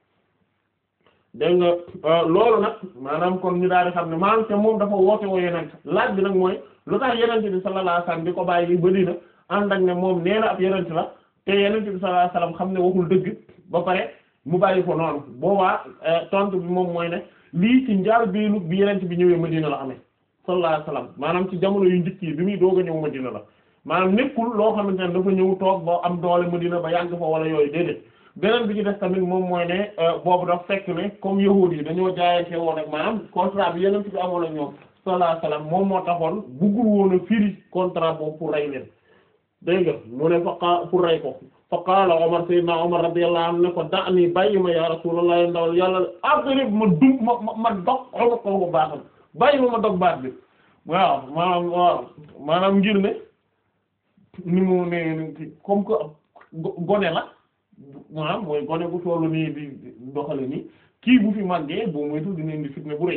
dégg nga loolu nag maanaam kon ñu daal di xam ne maanaam te moom dafa woote woo yeneen laaj bi nag mooy lu tax yeneen bi sallallahu alayhi wasallam di ko bàyyi ba dina ànd ak ne moom nee na ab yeneen la te yeneen bi sallallahu alayhi wasallam xam ne waxul dëgg ba pare mu bàyyi ko noonu boobaa tontu bi moom mooy ne lii ci njaal biinu bi yeneen bi ñëwee Madina la amee sallallahu alayhi wasallam maanaam ci jamono yu njëkk yi bi muy doog a ñëw Madina la maanaam nekkul loo xamante ne dafa ñëw toog ba am doole Madina ba yàgg fa wala yooyu déedéet beneen bi ci des tamit moom mooy ne boobu daf fekk ne comme yahuud yi dañoo jaayante woon ak maanaam contrat bi yeneen bi amoon ak ñoom sallallahu alayhi wasallam moom moo taxoon buggul woon a firi contrat boobu pour rey leen dégg nga mu ne fa pour rey ko fa qaala Omar sayyidina Omar radiyallahu anhu ne ko da nii bàyyi ma ya rasulullah ndawal yàlla après ma dum ma ma ma dog xoma ko ko baaxam bàyyi ma ma dog baat bi waaw maanaam waaw maanaam ngir ne ni mu ne comme que gone la maanaam mooy gone bu tollu nii di doxale nii kii bu fi màggee boo moytu dina indi fitna bu rëy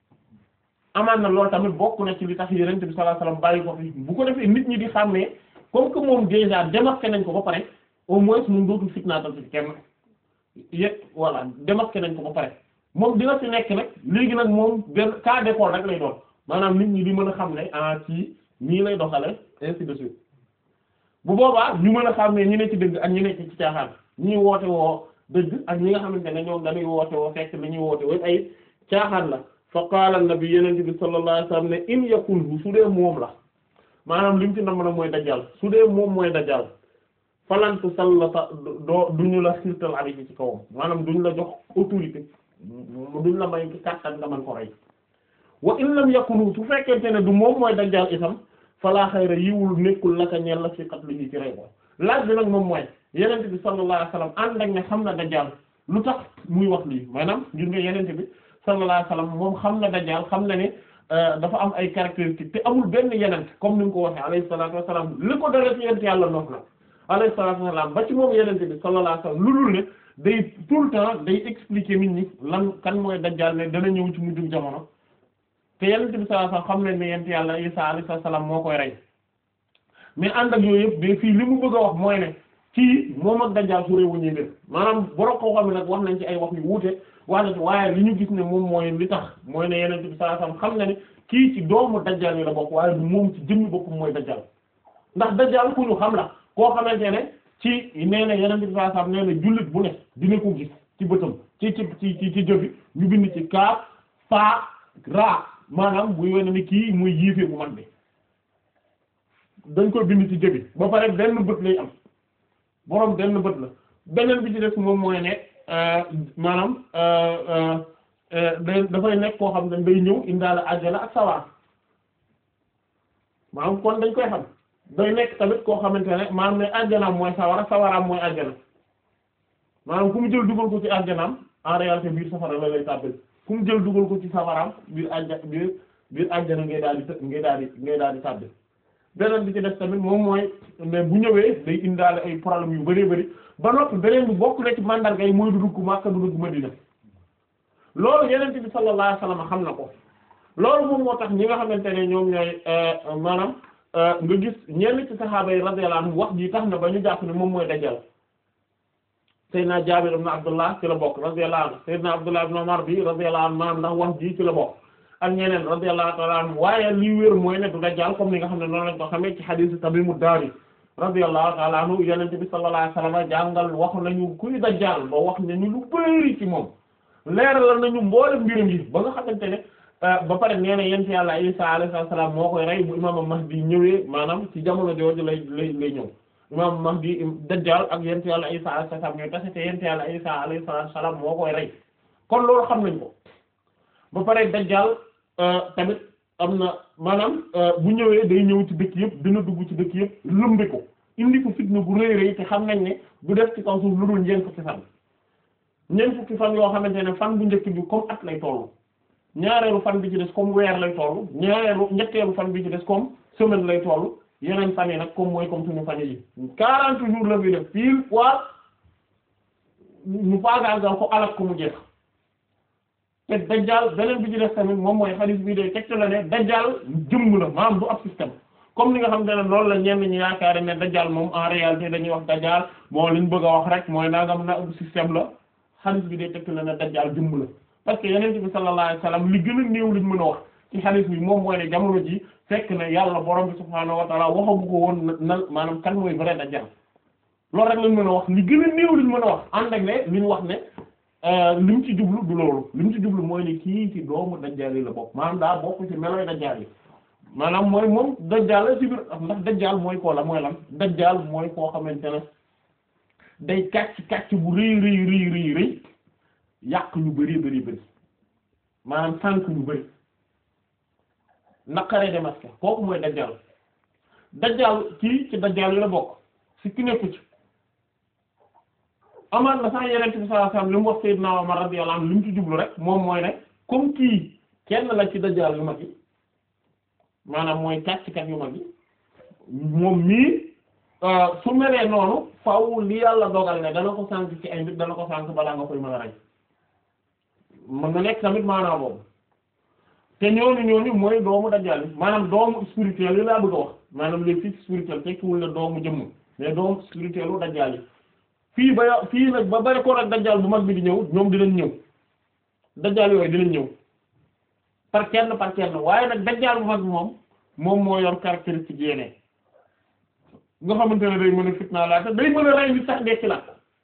amaan na loolu tamit bokk na ci li tax Yonent bi sallallahu alayhi wasallam bàyyi ko fi bu ko defee nit ñi di xàmmee comme que moom déjà démarqué nañ ko ba pare au moins moom dootul fitnaatal ci kenn yëpp voilà démarqué nañ ko ba pare moom dina fi nekk nag léegi nag moom benn cas d'école rek lay doon maanaam nit ñi di mën a xam ne ah ci nii lay doxale ainsi de suite bu boobaa ñu mën a xam ne ñi ne ci dëgg ak ñi ne ci caaxaan ñi woote woo dëgg ak ñi nga xamante ne ñoom dañuy woote woo fekk li ñuy woote woo ay caaxaan la fa qaala an-nabi yenente bi sallallahu alayhi wasallam ne in yakun su dee moom la maanaam li mu ci nam na mooy dajjal su dee moom mooy dajjal falantu sallata doo duñu la xirtal alayhi ci kawam maanaam duñu la jox autorité duñu la may kàttan nga mën ko rey wa in lam yakunu su fekkente ne du moom mooy dajjal itam falaa xayra yiwul nekkul laka ñeel la fi qatlihi ci rey ko laaj bi nag moom mooy yenente bi sallallahu alayhi wasallam ànd ak ne xam na dajjal lu tax muy wax lii maanaam ngir nga yenente bi sallallahu alayhi wasallam moom xam na dajjal xam na ne dafa am ay caractéristiques te amul benn yenent comme ni nga ko waxee alayhi salatu wasalam li ko dara ci yent yàlla noof na alayhi salatu wasalam ba ci moom yenente bi sallallahu alayhi wasallam lu dul ne day tout le temps day expliquer nit ñi lan kan mooy dajjal ne dana ñëw ci mujjum jamono te yenente bi sallallahu alayhi wasallam xam ne ne yent yàlla Isa alayhi salaam moo koy rey mais ànd ak yooyu yëpp mais fii li mu bëgg a wax mooy ne kii moom ak dajjal su réewu ñuy mbir maanaam borom koo xam ne nag wax nañ ci ay wax yu wuute wax na ci waaye li ñu gis ne moom mooy li tax mooy ne yenente bi sallallahu alayhi wasallam xam na ne kii ci doomu dajjal yi la bokk waaye du moom ci jëmmi boppam mooy dajjal ndax dajjal ku ñu xam la koo xamante ne ci nee na yenente bi sallallahu alayhi wasallam nee na jullit bu ne dina ko gis ci bëtam ci ci ci ci ci jëfi ñu bind ci kaaf fa ra maanaam buy wane ni kii muy yiifee bu mag bi dañ koy bind ci jëbi ba pare benn bët lay am boroom benn bët la beneen bi ci def moom mooy ne maanaam day dafay nekk koo xam ne day ñëw indaale àjjana ak sawara maanaam kon dañ koy xam day nekk tamit koo xamante ne maanaam ne àjjanaam mooy sawara sawaraam mooy àjjana maanaam fu mu jël dugal ko ci àjjanaam en réalité biir safara la lay tàbbal fu mu jël dugal ko ci safaraam biir àjja biir biir àjjana ngay daal di të ngay daal di ngay daal di tàbbi beneen bi ci def tamit moom mooy mais bu ñëwee day indaale ay problème yu bëree bëri ba noppi beneen bi bokk na ci mandarga yi mooy du dugg Makka du dugg Madina loolu yeneen bi sallallahu alayhi wasallam xam na ko loolu moom moo tax ñi nga xamante ne ñoom ñooy maanaam nga gis ñenn ci saxaaba yi radiyallahu anhum wax ji tax na ba ñu jàpp ne moom mooy dajjal Seydina Jaabir ibn Abdullah ci la bokk radiyallahu anhu Seydina Abdullah ibn Umar bi radiyallahu anhu maanaam ndax wax ji ci la bokk ak ñeneen radiyallahu ta'ala anhum waaye li wér mooy ne du dajjal comme ni nga xam ne noonu lañ ko xamee ci hadith Tamimu Dari radiyallahu ta'ala anhu yonent bi sallallahu alayhi wasallam jàngal wax nañu kuy dajjal ba wax nañu lu bari ci moom leeral nañu mboolem mbirum yi ba nga xamante ne ba pare nee na yent yàlla Isa alayhi salaam moo koy rey bu imaam Mahdi ñëwee maanaam ci jamono jooju lay lay lay ñëw imaam Mahdi dajjal ak yent yàlla Isa alayhi salaam ñooy tase te yent yàlla Isa alayhi salaam moo koy rey kon loolu xam nañ ko ba pare dajjal tamit am na maanaam bu ñëwee day ñëw ci dëkk yëpp dina dugg ci dëkk yëpp lëmbe ko indi ko fitna bu rëy rëy te xam nañ ne bu def ci kaw suuf lu dul ñeent fukki fan ñeent fukki fan yoo xamante ne fan bu njëkk bi comme at lay tollu ñaareelu fan bi ci des comme weer lay toll ñaareelu ñetteelu fan bi ci des comme semaine lay toll yeneen fan yi nag comme mooy comme suñu fan yi quarante jours la fi def pile poids ñu faagaagal ko alak ko mu jeex te dajjaal beneen bi ci des tamit moom mooy hadith bi day tegte la ne dajjaal jëmm la maanaam du ab système comme ni nga xam te ne loolu la ñenn ñi yaakaar ne dajjaal moom en réalité dañuy wax dajjaal bon li ñu bëgg a wax rek mooy nangam na système la hadith bi day tegte la ne dajjaal jëmm la parce que yeneen bi sallallahu alayhi wasallam li gën a néew liñ mën a wax ci hadith bi moom mooy ne jamono ji fekk ne yàlla borom bi subhaanahu wa ta'ala waxagu ko woon nan maanaam kan mooy vrai dajjaal loolu rek lañ mën a wax li gën a néew liñ mën a wax ànd ak ne li ñu wax ne li mu ci jublu du loolu li mu ci jublu mooy ne kii ci doomu dajjaal yi la bokk maanaam daa bokk ci meloy dajjaal yi maanaam mooy moom dajjaal la ci biir ndax dajjaal mooy koo la mooy lan dajjaal mooy koo xamante ne day kàcc kàcc bu rëy rëy rëy rëy rëy yàq ñu bari bari bari maanaam sànk ñu bari naqaree démasqué kooku mooy dajjaal dajjaal kii ci dajjaal yi la bokk si ki nekku ci amaan na sax yeneen bi sallallahu alayhi wasallam li mu wax Sayyidina Umar radiyallahu anhu li mu ci jublu rek moom mooy ne comme kii kenn la ci dajjaal yu mag yi maanaam mooy kàcckat yu mag yi moom mii su melee noonu faaw li yàlla dogal ne dana ko sànk ci ay nit dana ko sànk balaa nga koy mën a rey mën na nekk tamit maanaam boobu te ñooñu ñooñu mooy doomu dajjaal yi maanaam doomu spirituel yi laa bëgg a wax maanaam les fils spirituels tekkiwul ne doomu jëmm mais doomu spirituel u dajjaal yi fii ba fii nag ba bari ko rek dajjaal bu mag bi di ñëw ñoom dinañ ñëw dajjaal yooyu dinañ ñëw par kenn par kenn waaye nag dajjaal bu mag bi moom moom moo yor caractéristique yeneen nga xamante ne day mën a fitna laa te day mën a rey nit sax dekki la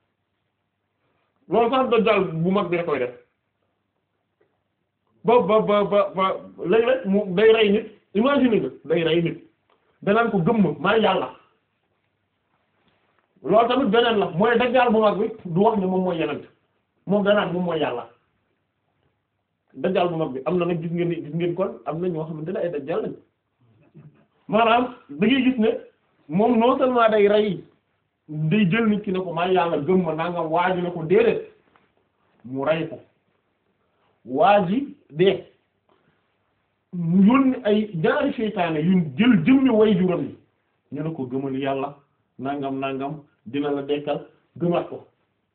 loolu sax dajjaal bu mag bi da koy def ba ba ba ba ba léeg-léeg mu day rey nit imagine nga day rey nit danaan ko gëmm maa yàlla loolu tamit beneen la mooy dajjaal bu mag bi du wax ne moom mooy yenent moom danaan moom mooy yàlla dajjaal bu mag bi am na nag gis ngeen ni gis ngeen kon am na ñoo xamante ne ay dajjaal lañ maanaam da ngay gis ne moom non seulement day rey day jël nit ki ne ko maa yàlla gëm ma nangam waa ji ne ko déedéet mu rey ko waa ji dee mu yónni ay ñaari seytaane yu jël jëmmi way juram yi ñu ne ko gëmal yàlla nangam nangam dina la dekkal gëmaat ko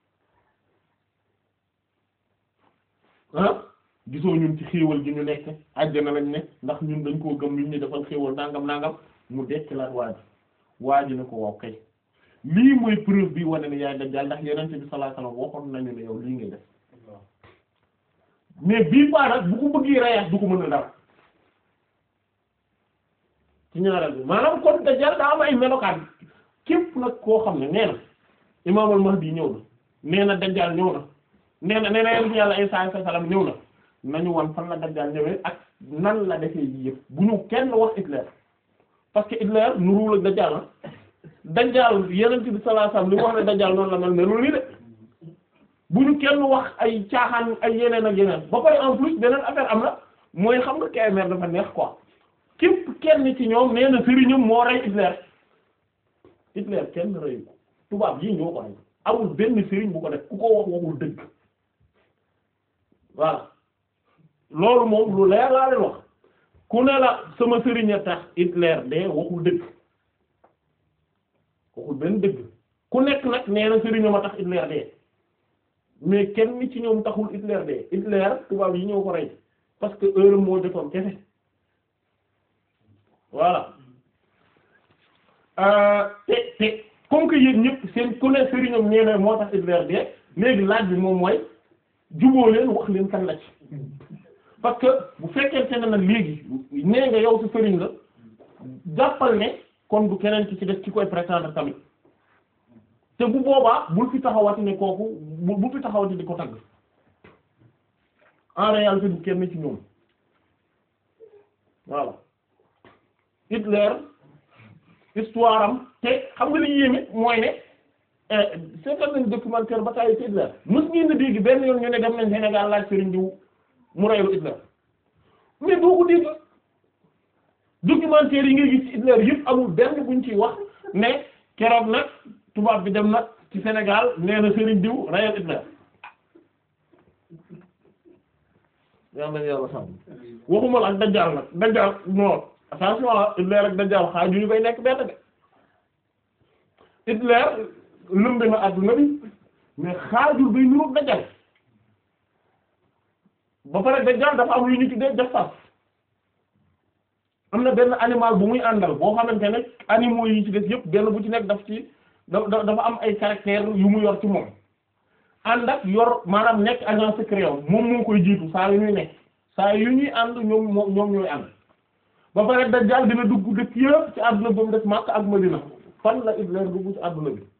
ah gisoo ñun ci xéewal gi ñu nekk àjjana lañ ne ndax ñun dañ koo gëm ñun ñu defal xéewal nangam nangam mu dekkilaat waa ji waa ji ne ko waaw kay lii mooy preuve bi wane ne yaay dajjaal ndax yonent bi sallallahu alayhi wasallam waxoon nañu ne yow lii ngay def mais bii paa nag bu ko bëggee reyaat du ko mën a dara ci ñaareel bi maanaam kon dajjaal daa am ay melokaan képp nag koo xam ne nee na imaam al-Mahdi ñëw na nee na dajjaal ñëw na nee na nee na yonent yàlla Isaa alayhi salaam ñëw na nañu wan fan la dajjaal ñëwee ak nan la defee yi yëpp bu ñu kenn wax Hitler parce que Hitler nuruwul ak dajjaal na dajjaal yonent bi sallallahu alayhi wasallam li mu wax ne dajjaal noonu la mel melul nii de bu ñu kenn wax ay caaxaan ay yeneen ak yeneen ba pare en plus beneen affaire am na mooy xam nga KMR dafa neex quoi képp kenn ci ñoom nee na sëriñam moo rey Hitler Hitler kenn reyu ko tubaab yi ñoo ko rey amul benn sëriñ bu ko def ku ko wax waxul dëgg voilà loolu moom lu leer laa leen wax ku ne la sama sëriñ a tax Hitler de waxul dëgg waxul benn dëgg ku nekk nag nee na sëriñam a tax Hitler de mais kenn ci ñoom taxul Hitler de Hitler tubaab yi ñoo ko rey parce que heure moo jotoon kese voilà te te comme que yéen ñëpp seen ku ne sëriñam nee na moo tax Hitler de léegi laaj bi moom mooy juboo leen wax leen kan la ci parce que bu fekkente ne nag léegi nee nga yow sa sëriñ la jàppal ne kon du keneen ki ci def ci koy prétendre tamit te bu boobaa bul fi taxawati ne kooku bu bu fi taxawati di ko tagg en réalité du kenn ci ñoom voilà Hitler histoire am te xam nga li yéeme mooy ne seetal nañ documentaire bataille ci Hitler mës ngeen a dégg benn yoon ñu ne dem nañ Sénégal laaj Serigne diw mu reylu Hitler mais doo ko dégg documentaire yi ngay gis ci Hitler yëpp amul benn buñ ciy wax ne keroog nag tubaab bi dem nag ci Sénégal nee na Serigne diw reyal Hitler yàlla nañu yàlla sàmm waxuma la ak dajjaal nag dajjaal non attention ah Hitler ak dajjaal xaaju ñu koy nekk benn de Hitler lëmbe na adduna bi mais xaajul bay niroog dajjaal ba pare dajjaal dafa am lu ñu tuddee jassas am na benn animal bu muy àndal boo xamante ne animaux yi ci des yëpp benn bu ci nekk daf ci da dafa am ay caractères yu mu yor ci moom ànd ak yor maanaam nekk agent secret moom moo koy jiitu saa yu ñuy nekk saa yu ñuy ànd ñoom moom ñoom ñooy ànd ba pare dajjaal dina dugg dëkk yëpp ci àdduna ba mu des Makka ak Madina fan la Hitler dugg ci àdduna bi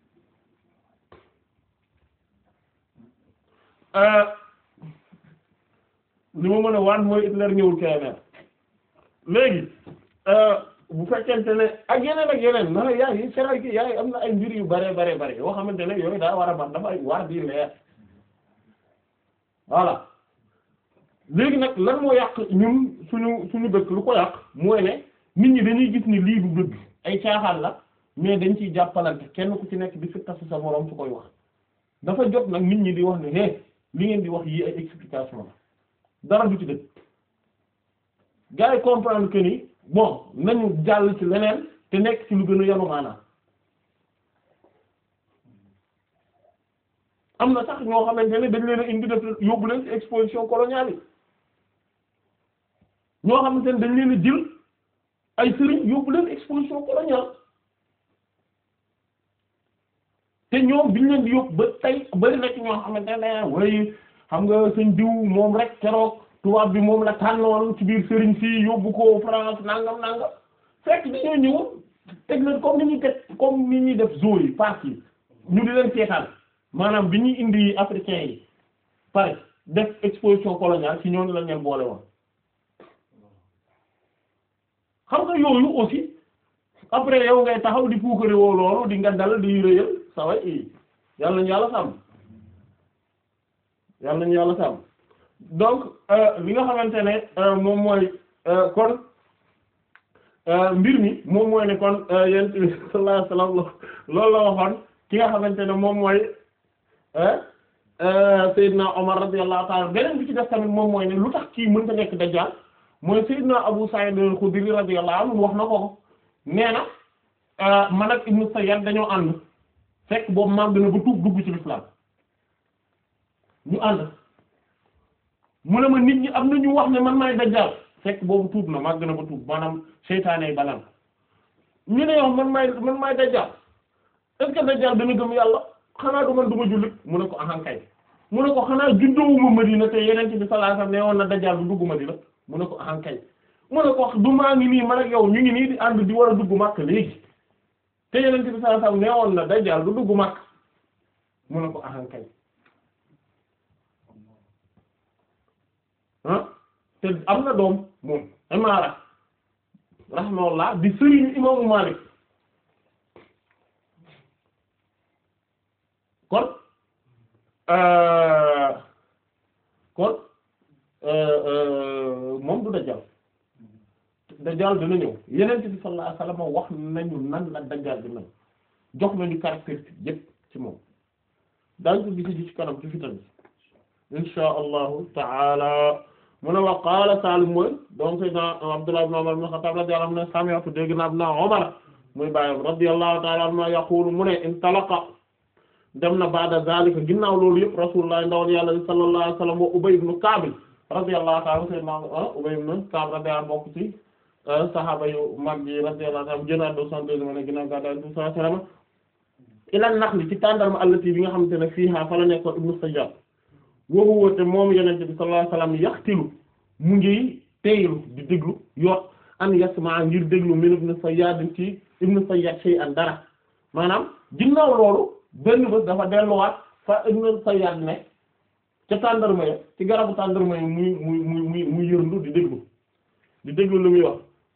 li ma mën a waan mooy Hitler ñëwul KMR léegi bu fekkente ne ak yeneen ak yeneen na yaay yi seray ki yaay am na ay mbir yu bare bare bare yoo xamante ne yooyu daa war a ban dafa war di leer voilà léegi nag lan moo yàq ñun suñu suñu dëkk lu ko yàq mooy ne nit ñi dañuy gis ni lii du dëgg ay caaxaan la mais dañ ciy jàppalante kenn ku ci nekk di fi tasu sa moroom su koy wax dafa jot nag nit ñi di wax ne hé li ngeen di wax yi ay explication la dara du ci dëgg gars yi comprendre que ni bon nañu jàll ci leneen te nekk ci lu gën a yanu maanaam am na sax ñoo xamante ne dañ leen a indi def yóbbu leen ci exposition coloniale yi ñoo xamante ne dañ leen a jël ay sëriñ yóbbu leen exposition coloniale te ñoom biñ leen di yóbbu ba tey bari na ci ñoo xamante ne way xam nga sëñ diw moom rek keroog tubaab bi moom la tànnoon ci biir sëriñ si yóbbu ko France nangam nangam fekk dañoo ñëw teg leen comme ni ñuy teg comme ni ñuy def zoo yi parc yi ñu di leen seetaan maanaam bi ñuy indi africains yi pare def exposition coloniale ci ñooñu lañ leen boole woon xam nga yooyu aussi après yow ngay taxaw di puukare woo loolu di nga dal di réyal sa way yàlla nañu yàlla sàmm yàlla nañu yàlla sàmm donc li nga xamante ne moom mooy kon mbir mi moom mooy ne kon yent bi sallallahu alayhi wasallam loolu la waxoon ki nga xamante ne moom mooy Seydina Omar radiyallahu ta'ala beneen bi ci def tamit moom mooy ne lu tax kii mënta nekk dajjaal mooy Seydina Abu Sa'id al-Khudri radiyallahu anhu wax na ko nee na man ak Ibnu Sayyad dañoo ànd fekk boobu màgg na ba tuub dugg ci l'islam ñu ànd mu ne ma nit ñi am na ñu wax ne man maay dajjaal fekk boobu tuub na màgg na ba tuub maanaam seytaane yi balan ñu ne yow man maay man maay dajjaal est-ce que dajjaal dana gëm yàlla xanaa du man du ma jullit mu ne ko ahankay mu ne ko xanaa juddoowuma Madina te yeneen bi sallallahu alayhi wasallam ne woon na dajjaal du dugg Madina mu ne ko ahankay mu ne ko du maa ngi nii man ak yow ñu ngi nii di ànd di war a dugg Makka léegi te yeneen bi sallallahu alayhi wasallam ne woon na dajjaal du dugg Makka mu ne ko ahankay ah te am na doom moom Imaara rahimahullah di sëriñu imaamu Maalik kon kon moom du dajjal dajjal dina ñëw yeneen bi sallallahu alayhi wasallam wax nañu nan la dajjal dina jox nañu caractéristique yépp ci moom daañu ko gisi ji ci kanam ci fitan bi insha allahu taala mu ne wa qaala Salim mooy donc sayyidina Abdullah ibn Umar ibn Khattab radiyallahu anhu ne sami'tu dégg naa ibn Umar muy bàyyam radiyallahu ta'ala anhu yaqulu mu ne intalaqa dem na ba'da zalika ginnaaw loolu yëpp rasulullah ndawal yàlla sallallahu alayhi wasallam wa Ubay ibn Ka'b radiyallahu ta'ala sayyidina Ubay ibn Ka'b radiyallahu bokk ci sahaaba yu mag yi radiyallahu ta'ala génnaat deux cent deux ne ginnaaw gàddaay sallallahu alayhi wasallam ila naxli ci tàndarma allati bi nga xamante ne fiiha fa la nekkoon ibnu Sayyad woowu woote moom yenente bi sallallahu alayhi wasallam yaxtilu mu ngi teylu di déglu yot an yasma ngir déglu min ibn Sayyad ci ibn Sayyad shay'an dara maanaam ginnaaw loolu benn bés dafa delluwaat fa ibn Sayyad ne ca tàndarma ya ci garabu tàndarma ya muy muy muy muy muy yërndu di déglu di déglu lu muy wax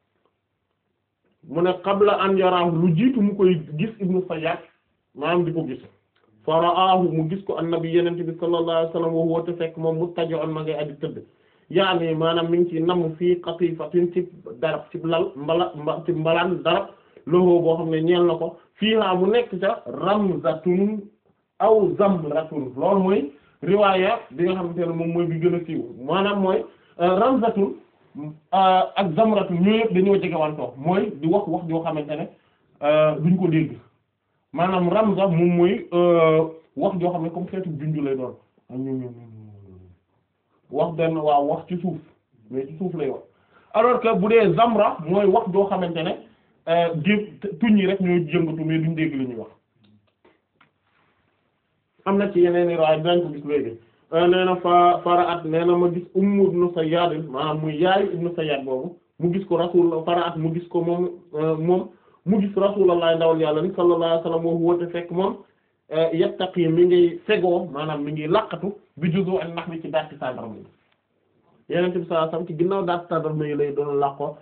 mu ne qabla an yaraahu lu jiitu mu koy gis ibn Sayyad maanaam di ko gis fa ra'aahu mu gis ko annabi yenente bi sallallahu alayhi wasallam wa huwa te fekk moom muttaji'un ma ngay aji tëdd yaani maanaam mi ngi ci namm fii qatifatin ci darab ci lal mbala ci mbalaan darab loxo boo xam ne ñeel na ko fiiha mu nekk ca ramzatun aw zamratun loolu mooy riwaaya bi nga xamante ne moom mooy bi gën a siiw maanaam mooy ramzatun ak zamratun ñoo yëpp dañoo jege wantoo mooy di wax wax joo xamante ne duñ ko dégg maanaam ramza moom mooy wax joo xam ne comme xeetu junju lay doon wax benn waaw wax ci suuf mais ci suuf lay wax alors que bu dee zamra mooy wax joo xamante ne gé tuñ yi rek ñoo jëngatu mais duñ dégg li ñuy wax am na ci yeneen i raay dinañ ko gis léegi nee na fa fara at nee na ma gis Ummu ibnu Sayyad maanaam muy yaayu ibnu Sayyad boobu mu gis ko rasul fara at mu gis ko moom moom mu gis rasulullah ndawal yàlla ni sallallahu alayhi wasallam woo woote fekk moom yattaqi mi ngi fegoo maanaam mi ngi laqatu bi juzu ak nax mi ci daati tàndarma yi yenente bi sallallahu alayhi wasallam ci ginnaaw daati tàndarma yi lay doon laqo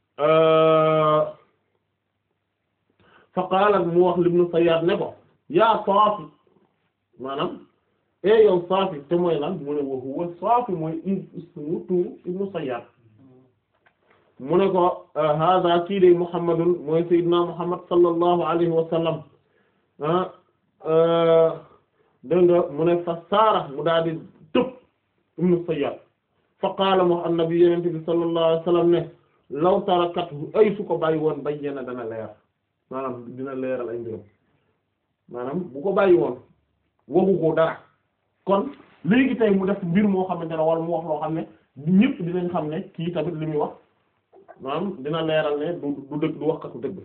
fa qaala mu wax libnu Sayyad ne ko yaa Saafi maanaam e yow Saafi te mooy lan mu ne wa huwa Saafi mooy ismu tuuru ibnu Sayyad mu ne ko hada kii de Muhammadun mooy Seydina Muhammad sallallahu alayhi wa sallam dégg nga mu ne fa saara mu daal di tëb ibnu Sayyad fa qaala mu annabi yenente bi sallallahu alayhi wa sallam ne law tarakathu ay su ko bàyyi woon bayyana dana leer maanaam dina leeral ay mbirum maanaam bu ko bàyyi woon waxu ko dara kon léegi tey mu def mbir moo xamante ne wala mu wax loo xam ne ñëpp dinañ xam ne kii tamit li muy wax maanaam dina leeral ne du du dëgg du wax katu dëgg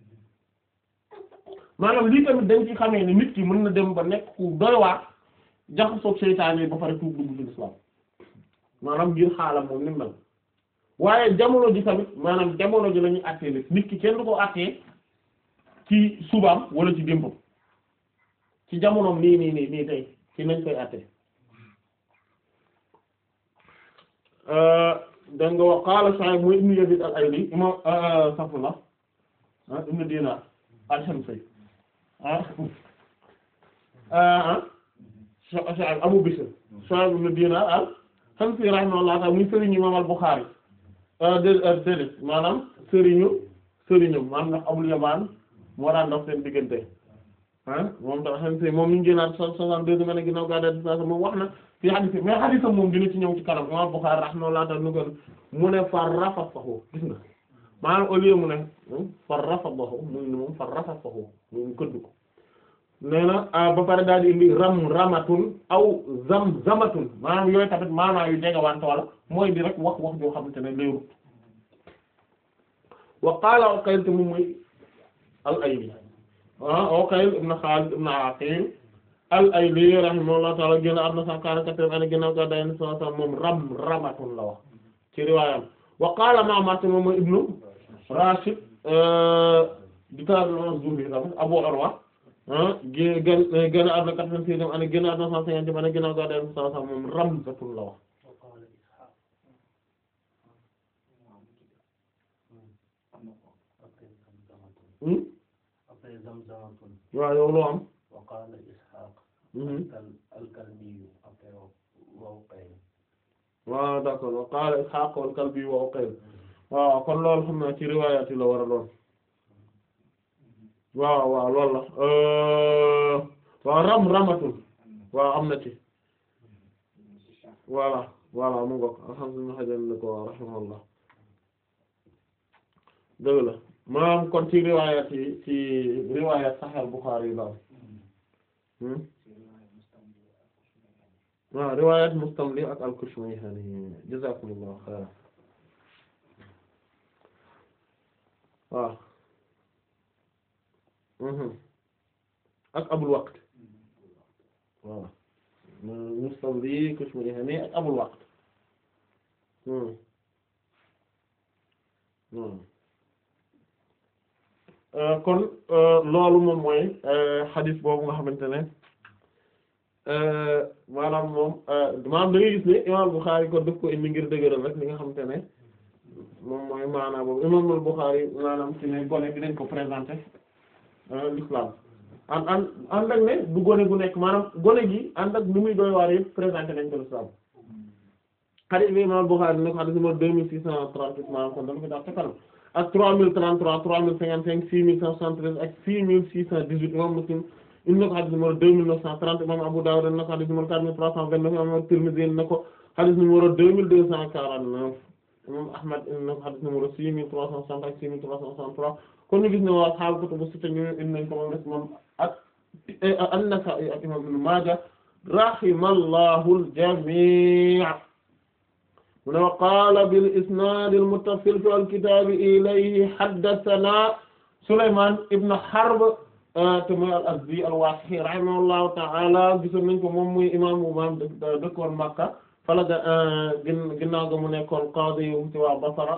maanaam lii tamit dañ ci xamee ne nit ki mën na dem ba nekk ku doy waar jaxasoog seytaane yi ba pare tuub dugg ci lislaam maanaam ngir xaalam moom ni mu mel waaye jamono ji tamit maanaam jamono ji la ñuy àttee nit nit ki kenn du ko àttee ci subaam wala ci démbam ci jamonoom nii nii nii nii tey ci nañ koy àttee da nga wax qaala Shu'ayb mooy ibnu Yazid al-Ayli imam safula ah ibnu Dinar al-Himsi ah ah Shu'ayb Abu Bishr Shu'ayb ibnu Dinar al-Himsi rahimahullah ta'ala muy sëriñu imam al-Bukhari déedéet maanaam sëriñu sëriñu maanaam ndax Abul Yamaan moo daan dox seen diggante ah moom dafa xam si moom mi ngi génnaat soixante-deux ma ne ginnaaw gaa daal di moom wax na fii hadith mais hadith moom dina ci ñëw ci kanam imam Bukhari rahimahullah ta'ala nu ko mu ne far rafasahu gis nga maanaam au lieu mu ne far rafasahu muy ne moom far rafasahu muy këdd ko nee na ba pare daal di indi ram ramatun aw zam zamatun maanaam yooyu tamit maanaam yu jegawante wala mooy di rek wax wax joo xamante ne leerut wa qaala Uqayl te moom mooy al-Ayli ah Uqayl ibn Khalid ibn Aqil al-Ayli rahimahullahu ta'ala génn àdduna cent quarante-quatrième année ginnaaw gàddaay Yonent bi sallallahu alayhi wasallam moom ram ramatun la wax ci riwaayam wa qaala Ma'mar te moom mooy ibnu Rashid di tabi'in Zuhri tamit Abu Urwa gé gën gën a àdduna quatre-vingt-sixième année génn àdduna cent cinquantième année ginnaaw gàddaay Yonent bi sallallahu alayhi wasallam moom ramzatun la wax waaw yow loo am waqaala Isxaaq al-Kalbi waaw d'accord wa qaala Isxaaq al-Kalbi wa Uqayl waaw kon loolu xam naa ci riwaayaat yi la war a doon waaw waaw loolu la waaw ram ramatul waaw am na ci voilà voilà mu ngoog alhamdulillah xajan na ko rahimahullah dëgg la maanaam kon ci riwaayaat yi ci riwaayaat Sahih Bukhari yi la am waaw riwayat Mustamli ak al-Kushmayhani jazakumullahu khairan waaw ak Abul Waqt waaw Mustamli Kushmayhani ak Abul Waqt kon loolu moom mooy xadis boobu nga xamante ne maanaam moom maanaam da ngay gis ne imaam Bukhari kon daf ko indi ngir dëgëral rek li nga xamante ne moom mooy maanaam boobu imaam Bukhari maanaam ci ne gone bi dañ ko présenter l'islam ànd ànd ànd ak ne du gone gu nekk maanaam gone gi ànd ak ni muy doy waar yëpp présenter nañ ko l'islam hadith bi imaam Bukhari ne ko hadith numéro deux mille six cent trente-huit maanaam kon dama ko dax te kanam ak trois mille trente-trois trois mille cinquante-cinq six mille cent soixante-treize ak six mille six cent dix-huit imaam Muslim indi na ko hadith numéro deux mille neuf cent trente imam Abu Dawud na ko hadith numéro quatre mille trois cent vingt-neuf imam Tirmidhi na ko hadith numéro deux mille deux cent quarante-neuf imam Ahmad indi na ko hadith numéro six mille trois cent soixante ak six mille trois cent soixante-trois kon ñu gis ne waa ashaabu kutubu sitta ñu indi nañ ko moom des moom ak an-Nasaa'i ak imam Ibn Maaja rahimallahu al-jamii' mu ne wa qaala bil isnaad al-muttasil fi al-kitaab ilayhi haddathanaa Sulaymaan ibn Harb te mooy al-Azdi al-Waaqifi rahimahullahu ta'ala gisoon nañ ko moom muy imaamu imaam dëkkoon Makka fala ga ginnaaw ga mu nekkoon qaadi yu ci waa Basra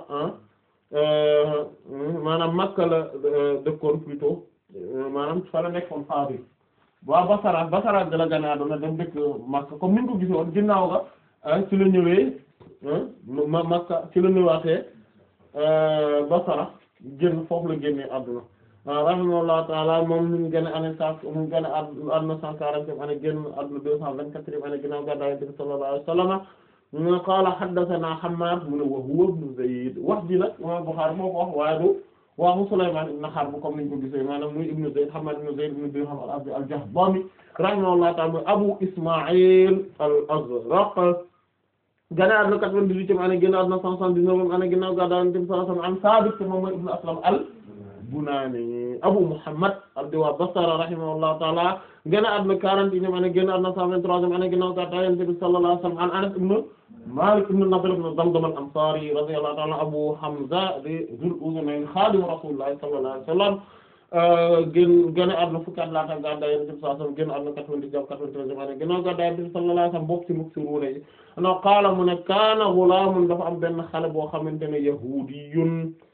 maanaam Makka la dëkkoon plutôt maanaam fa la nekkoon qaadi waa Basra Basra ga la gane àdduna dem dëkk Makka comme niñ ko gisoon ginnaaw ga ci la ñëwee ma Makka ci la ñëwaatee Basra génn foofu la génnee àdduna rahimahullahu ta'ala moom ñu ngi génn année cent mu ngi génn àdduna cent quarantième année génn àdduna deux cent vingt-quatrième année ginnaaw gàddaay Yonent bi sallallahu alayhi wa sallam mu ne qaala haddathana Hammad mu ne wa huwa ibn Zayd wax ji nag imam Bukhari moo ko wax waaye du waxu Sulaymaan ibn Harb comme niñ ko gisee maanaam muy ibn Zayd Hammad ibn Zayd ibn Dirham al-Azdi al-Jahdami rahimahullahu ta'ala mooy Abu Isma'il al-Azraq gane àdduna quatre-vingt-dix-huitième année génn àdduna cent soixante-dix-neuvième année ginnaaw gàddaay Yonent bi sallallahu alayhi wa sallam an Saabit moom mooy ibn Aslam al-Bunaani Abu Muhammad abdi waa Basra rahimahullahu ta'ala génn àdduna quarante-et-unième année génn àdduna cent vingt-troisième année ginnaaw gàddaay Yonent bi sallallahu alayhi wa sallam an Anas ibn Malik ibn Nadr ibn Damdam al-Ansari radiyallahu ta'ala Abu Hamza di Zul Uzunayn xaadimu Rasulillahi sallallahu alayhi wa sallam génn génn àdduna fukki at laata gàddaay Yonent bi sallallahu alayhi wa sallam génn àdduna quatre-vingt-dix jàpp quatre-vingt-treizième année ginnaaw gàddaay Yonent bi sallallahu alayhi wa sallam bokk ci muksiruuna yi no qaala mu ne kaana ghulaamun dafa am benn xale boo xamante ne yahuudiyun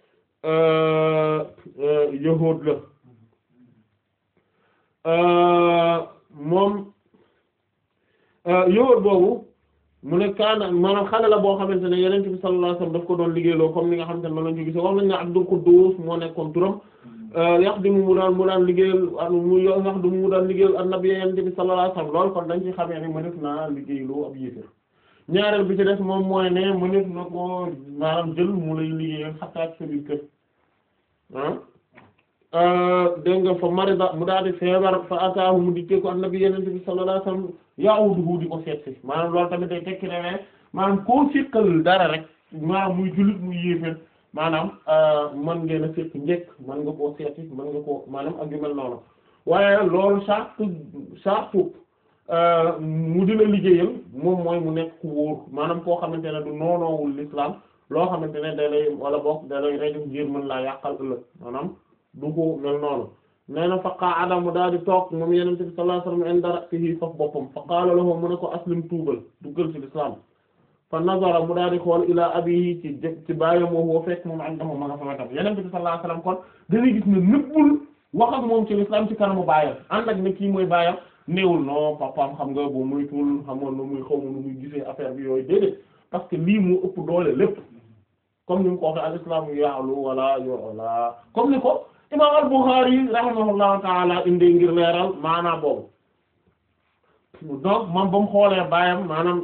yahuud la moom yahuud boobu mu ne kaana maanaam xale la boo xamante ne Yonent bi sallallahu alayhi wa sallam daf ko doon liggéeyloo comme ni nga xamante ne noonu lañu ko gisee wax nañ ne Abdul Quddus moo nekkoon turam yaxdimu mu daan mu daan liggéeyal mu yaxdimu mu daan liggéeyal annabi Yonent bi sallallahu alayhi wa sallam loolu kon dañ ci xamee ne mëneef naa liggéeyloo ab yéefér ñaareel bi ci des moom mooy ne mëneef na ko maanaam jël mu lay liggéeyal xataa ci sa biir kër ah dégg nga fa marida mu daal di feebar fa ataahu mu dikkee ko annabi Yonent bi sallallahu alayhi wa sallam ya'uduhu di ko seet si maanaam loolu tamit day tekki ne ne maanaam koo siqal dara rek maanaam muy jullit muy yéeféer maanaam mën ngeen a seet njëkk mën nga koo seeti mën nga koo maanaam ak yu mel noonu waaye loolu sartu sartu mu dina liggéeyal moom mooy mu nekk ku wóor maanaam koo xamante ne du noonoowul l'islam loo xamante ne da lay wala boog da lay reju ngir mën laa yàqal ëllëg maanaam du ko mel noonu nee na fa qaada mu daal di toog moom Yonent bi sallallahu alayhi wasallam inda ra'sihi faf boppam fa qaala lahu mu ne ko aslim tuubal duggal ci l'islam fa nazara mu daal di xool ilaa abihi ci ci bàyyam woo woo fekk moom indahu ma nga fa wetam Yonent bi sallallahu alayhi wasallam kon dañuy gis ne nëbbul wax ak moom ci l'islam ci kanamu baayam ànd ak ne kii mooy baayam néewul non papaam xam nga boo muy tuul xamoon na muy xaw ma nu muy gisee affaire bi yooyu déedéet parce que lii mu ëpp doole lépp comme ni mu ko waxee al islam ya'lu wala yu'la comme ni ko imam al-Bukhari rahimahullahu ta'ala indi ngir leeral maanaam boobu donc moom ba mu xoolee baayam maanaam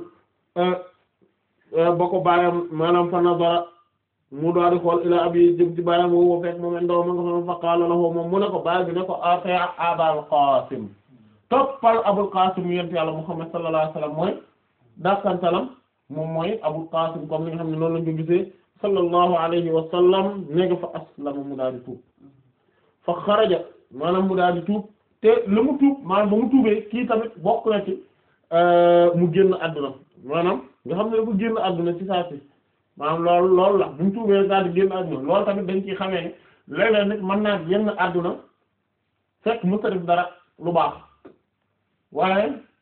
ba ko baayam maanaam fa nazara mu daal di xool ila abi jëm ci baayam woo fekk moom ndaw ma nga fa qaala lahu moom mu ne ko baay bi ne ko ati abal qasim toppal abul qasim yent yàlla muhammad sallallahu alayhi wasallam mooy dakantalam moom mooy abul qasim comme ni nga xam ne noonu lañu ko gisee sallallahu alayhi wa sallam néega fa aslama mu daal di tuub fa xaraja maanaam mu daal di tuub te la mu tuub maanaam ba mu tuubee kii tamit bokk na ci mu génn àdduna maanaam nga xam ne dafa génn àdduna ci saa si maanaam loolu loolu la bu mu tuubee daal di génn àdduna loolu tamit dañ ciy xamee ne léeg-léeg nit mën naa génn àdduna fekk mu def dara lu baax waaye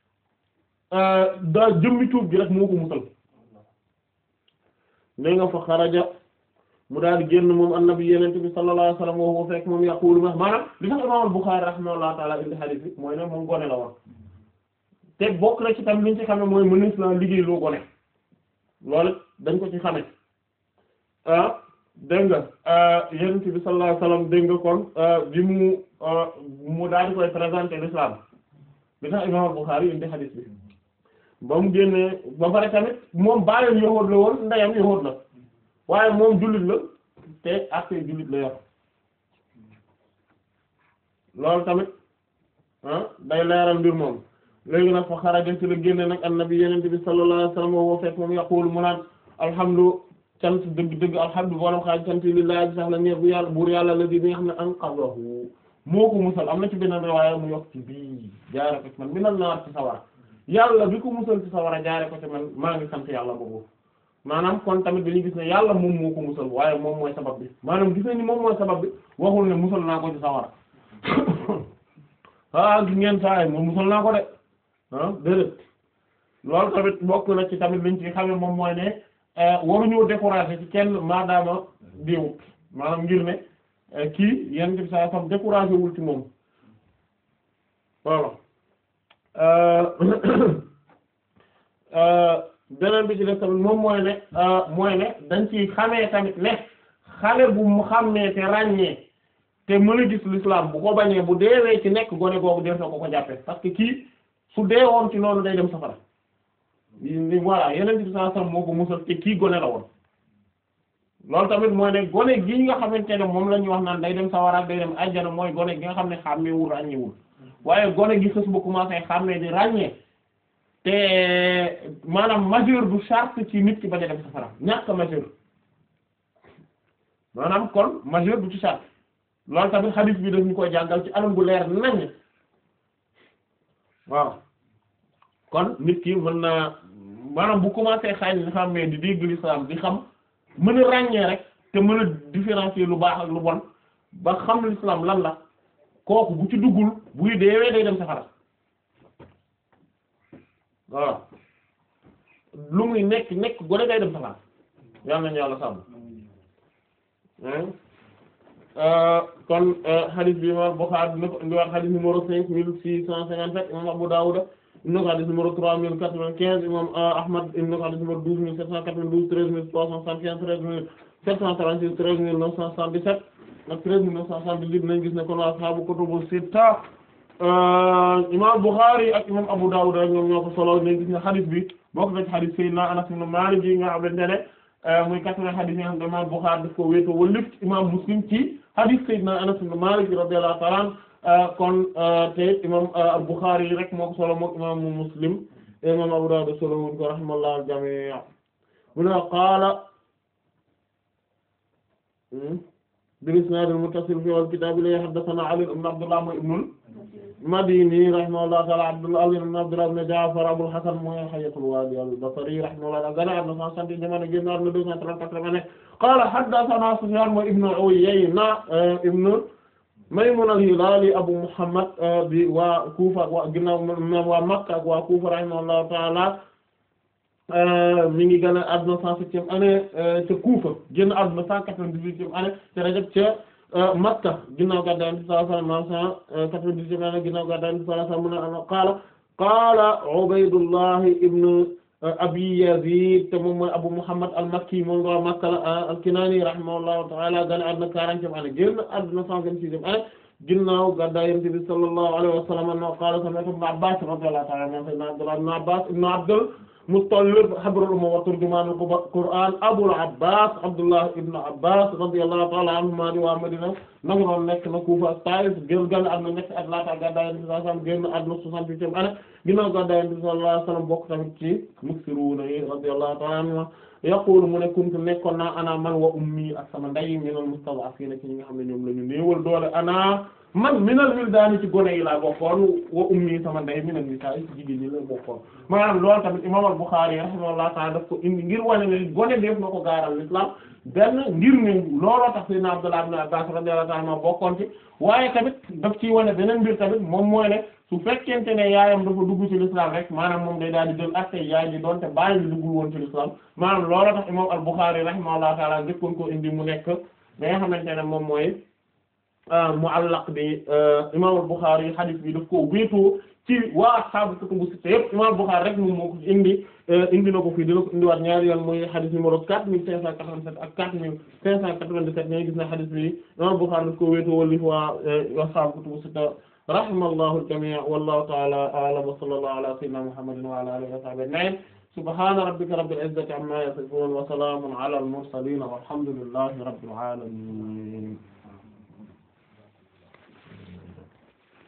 daa jëmmi tuub gi rek moo ko musal ne nga fa xaraja mu daal di génn moom annabi yenente bi sallallahu alayhi wasallam woo fekk moom yaqulu ma maanaam li tax imam al-Bukhari rahimahullahu ta'ala indi hadith bi mooy ne moom gone la woon te bokk na ci tam liñ ci xame mooy mënees la liggéey loo gone loolu dañ ko ci xame ah dégg nga yenente bi sallallahu alayhi wasallam dégg nga kon bi mu mu daal di koy présenter l'islam li tax imam al-Bukhari indi hadith bi ba mu génnee ba pare tamit moom baayam yahuud la woon ndeyam yahuud la waaye moom jullit la te ak jullit la yor loolu tamit ah day leeral mbir moom léegi nag fa xaraja ci la génne nag annabi yenente bi sallallahu alayhi wasallam woo fekk moom yaqulu mu naan alhamdu cant dëgg dëgg alhamdu borom xaaj cant lillahi sax la ñeer bu yàlla buur yàlla la di bi nga xam ne anqadahu moo ko musal am na ci beneen riwaaya mu yokk ci bii jaare ko ci man mi nal naar ci sawara yàlla bi ko musal ci sawara jaare ko ci man maa ngi sant yàlla boobu maanaam kon tamit dañuy gis ne yàlla moom moo ko musal waaye moom mooy sabab bi maanaam gis nañ ni moom mooy sabab bi waxul ne musal naa ko ci sawara ah gis ngeen saa yi moom musal naa ko de ah déedéet loolu tamit bokk na ci tamit liñ ci xame moom mooy ne waruñoo décourager ci kenn maadaama diwut maanaam ngir ne kii yenn bi saa sam décourager wul ci moom voilà beneen bi ci def tamit moom mooy ne mooy ne dañ ci xamee tamit ne xale bu mu xàmmee te ràññee te mën a gis l'islam bu ko bañee bu deewee ci nekk gone googu def na ko ko jàppee parce que kii su dee woon ci noonu day dem safara ni voilà yeneen bi saa sam moo ko musal te kii gone la woon loolu tamit mooy ne gone gi nga xamante ne moom la ñuy wax naan day dem sawara day dem ajjana mooy gone gi nga xam ne xàmmeewul ràññeewul waaye gone gi xës ba commencé xàmmee di ràññee te maanaam majeur du charte ci nit ki bañ a dem safara ñàkk majeur maanaam kon majeur du ci charte loolu tamit hadith bi daf ñu koy jàngal ci anam bu leer nañ waaw kon nit ki mën naa maanaam bu commencé xañ li xàmmee di dégg l'islam di xam mën a ràññee rek te mën a différencier lu baax ak lu bon ba xam l'islam lan la kooku bu ci duggul buy deewee day dem safara waaw lu muy nekk nekk gone day dem safara yal nañu yàlla sàmm kon hadith bi imam Bukhari dina ko indiwaat hadith numéro cinq mille six cent cinquante-sept imam Abu Dawud indi ko hadith numéro trois mille quatre-vingt-quinze imam Ahmad indi ko hadith numéro douze mille sept cent quatre-vingt-douze treize mille trois cent soixante-quinze treize mille sept cent trente-six treize mille neuf cent soixante-dix-sept ak treize mille neuf cent soixante-dix-huit nañ gis ne kon waa ashaabu kutubu sitta imam Bukhari ak imam Abu Dawud rek ñoom ñoo ko solo nañ gis ne hadith bi bokk na ci hadith Sayyidina Anas ibn Malik yi nga xamante ne muy quatre-vingts hadith yi nga xam ne imam Bukhari daf ko wéetoo wala lépp imam Muslim ci hadith Sayyidina Anas ibn Malik radiyallahu ta'ala anhu kon te imam Bukhari rek moo ko solo moom imam Muslim imam Abu Dawud solo wuñ ko rahimahullahu al-jami' mu ne qaala bil-isnaad al-muttasil fi al-kitaab li haddathana Ali ibn Abdullah mooy ibnul Madini rahimahullahu ta'ala Abdullah Ali ibn Abdullah ibn Ja'far Abul Hasan mooy Hayyatul Wadi al-Basri rahimahullah gana adna cent soixante jamono génn adna deux cent trente-quatre ne qaala haddathana Sufyaan mooy ibnu Uyayna ibnu Maymun al-Hilali Abu Muhammad bi waa Kufa ak waa ginnaaw waa Makka ak waa Kufa rahimahullahu ta'ala mi ngi gën a àdduna cent septième année ca Kufa génn àdduna cent quatre-vingt-dix-huitième année ca Rajab ca Makka ginnaaw gàddaay Yonent bi sallallahu alayhi wa sallam cent quatre-vingt-dix-huitième année ginnaaw gàddaay Yonent bi sallallahu alayhi wa sallam mu ne qaala qaala Ubaydullah ibn Abi Yazid te moom mooy Abu Muhammad al-Makki moom nga Makka la al-Kinani rahimahullahu ta'ala gën a àdduna quarantième année génn àdduna cent vingt-sixième année ginnaaw gàddaay Yonent bi sallallahu alayhi wa sallam no qaala sami'tu Ibn Abbas radiyallahu ta'ala anhu sayyidina Abdullah ibn Abbas ibn Abdul Muttalib habrul umma wa turjumaanul Qur'aan Abul Abbaas Abdullah ibn Abbas radiyallahu ta'ala anhuma di waa Madina naka noonu nekk na Kufa ak Taif génn gànn àdduna ñetti at laata gàddaay Yonent bi sallallahu alayhi wa sallam génn àdduna soixante-huitième année ginnaaw gàddaay Yonent bi sallallahu alayhi wa sallam bokk tamit ci muksiruuna yi radiyallahu ta'ala anhuma yaqulu mu ne kuntu nekkoon naa ana man wa ummi ak sama nday minal mustad'afiina ci ñi nga xam ne ñoom la ñu néewal doole ana man minal wildaani ci gone yi laa bokkoon wa ummi sama nday minal nisaa ci jigéen ñi la bokkoon maanaam loolu tamit imaam al-Bukhari rahimahullahu ta'ala daf ko indi ngir wane ne gone def na ko gaaral l'islam benn ngir ne looloo tax sayyidina Abdullah ibn Abbas radiyallahu ta'ala anhu bokkoon ci waaye tamit daf ciy wane beneen mbir tamit moom mooy ne su fekkente ne yaayam dafa dugg ci l'islam rek maanaam moom day daal di jël acte yaay ji doonte bàyyi bi duggul woon ci l'islam maanaam looloo tax imaam al-Bukhari rahimahullahu ta'ala njëkkoon ko indi mu nekk da nga xamante ne moom mooy muallaq bi imaam al-Bukhari hadith bi daf ko wéetoo ci waa ashaabu kutubu sitta yëpp imaam al-Bukhari rek moom moo ko indi indi na ko fii dina ko indiwaat ñaari yoon mooy hadith numéro quatre mille cinq cent quatre-vingt-sept ak quatre mille cinq cent quatre-vingt-dix-sept ñooy gis na hadith bi imaam al-Bukhari daf ko wéetoo wali waa ashaabu kutubu sitta rahimallahu al-jamii' wallahu ta'ala a'lam wa sallallahu ala sayyidina Muhammadin wa ala alihi wa sahbihi ajma'in subhana rabbika rabbil izzati amma yasifun wa salamun ala al-mursalin walhamdulillahi rabbil alamin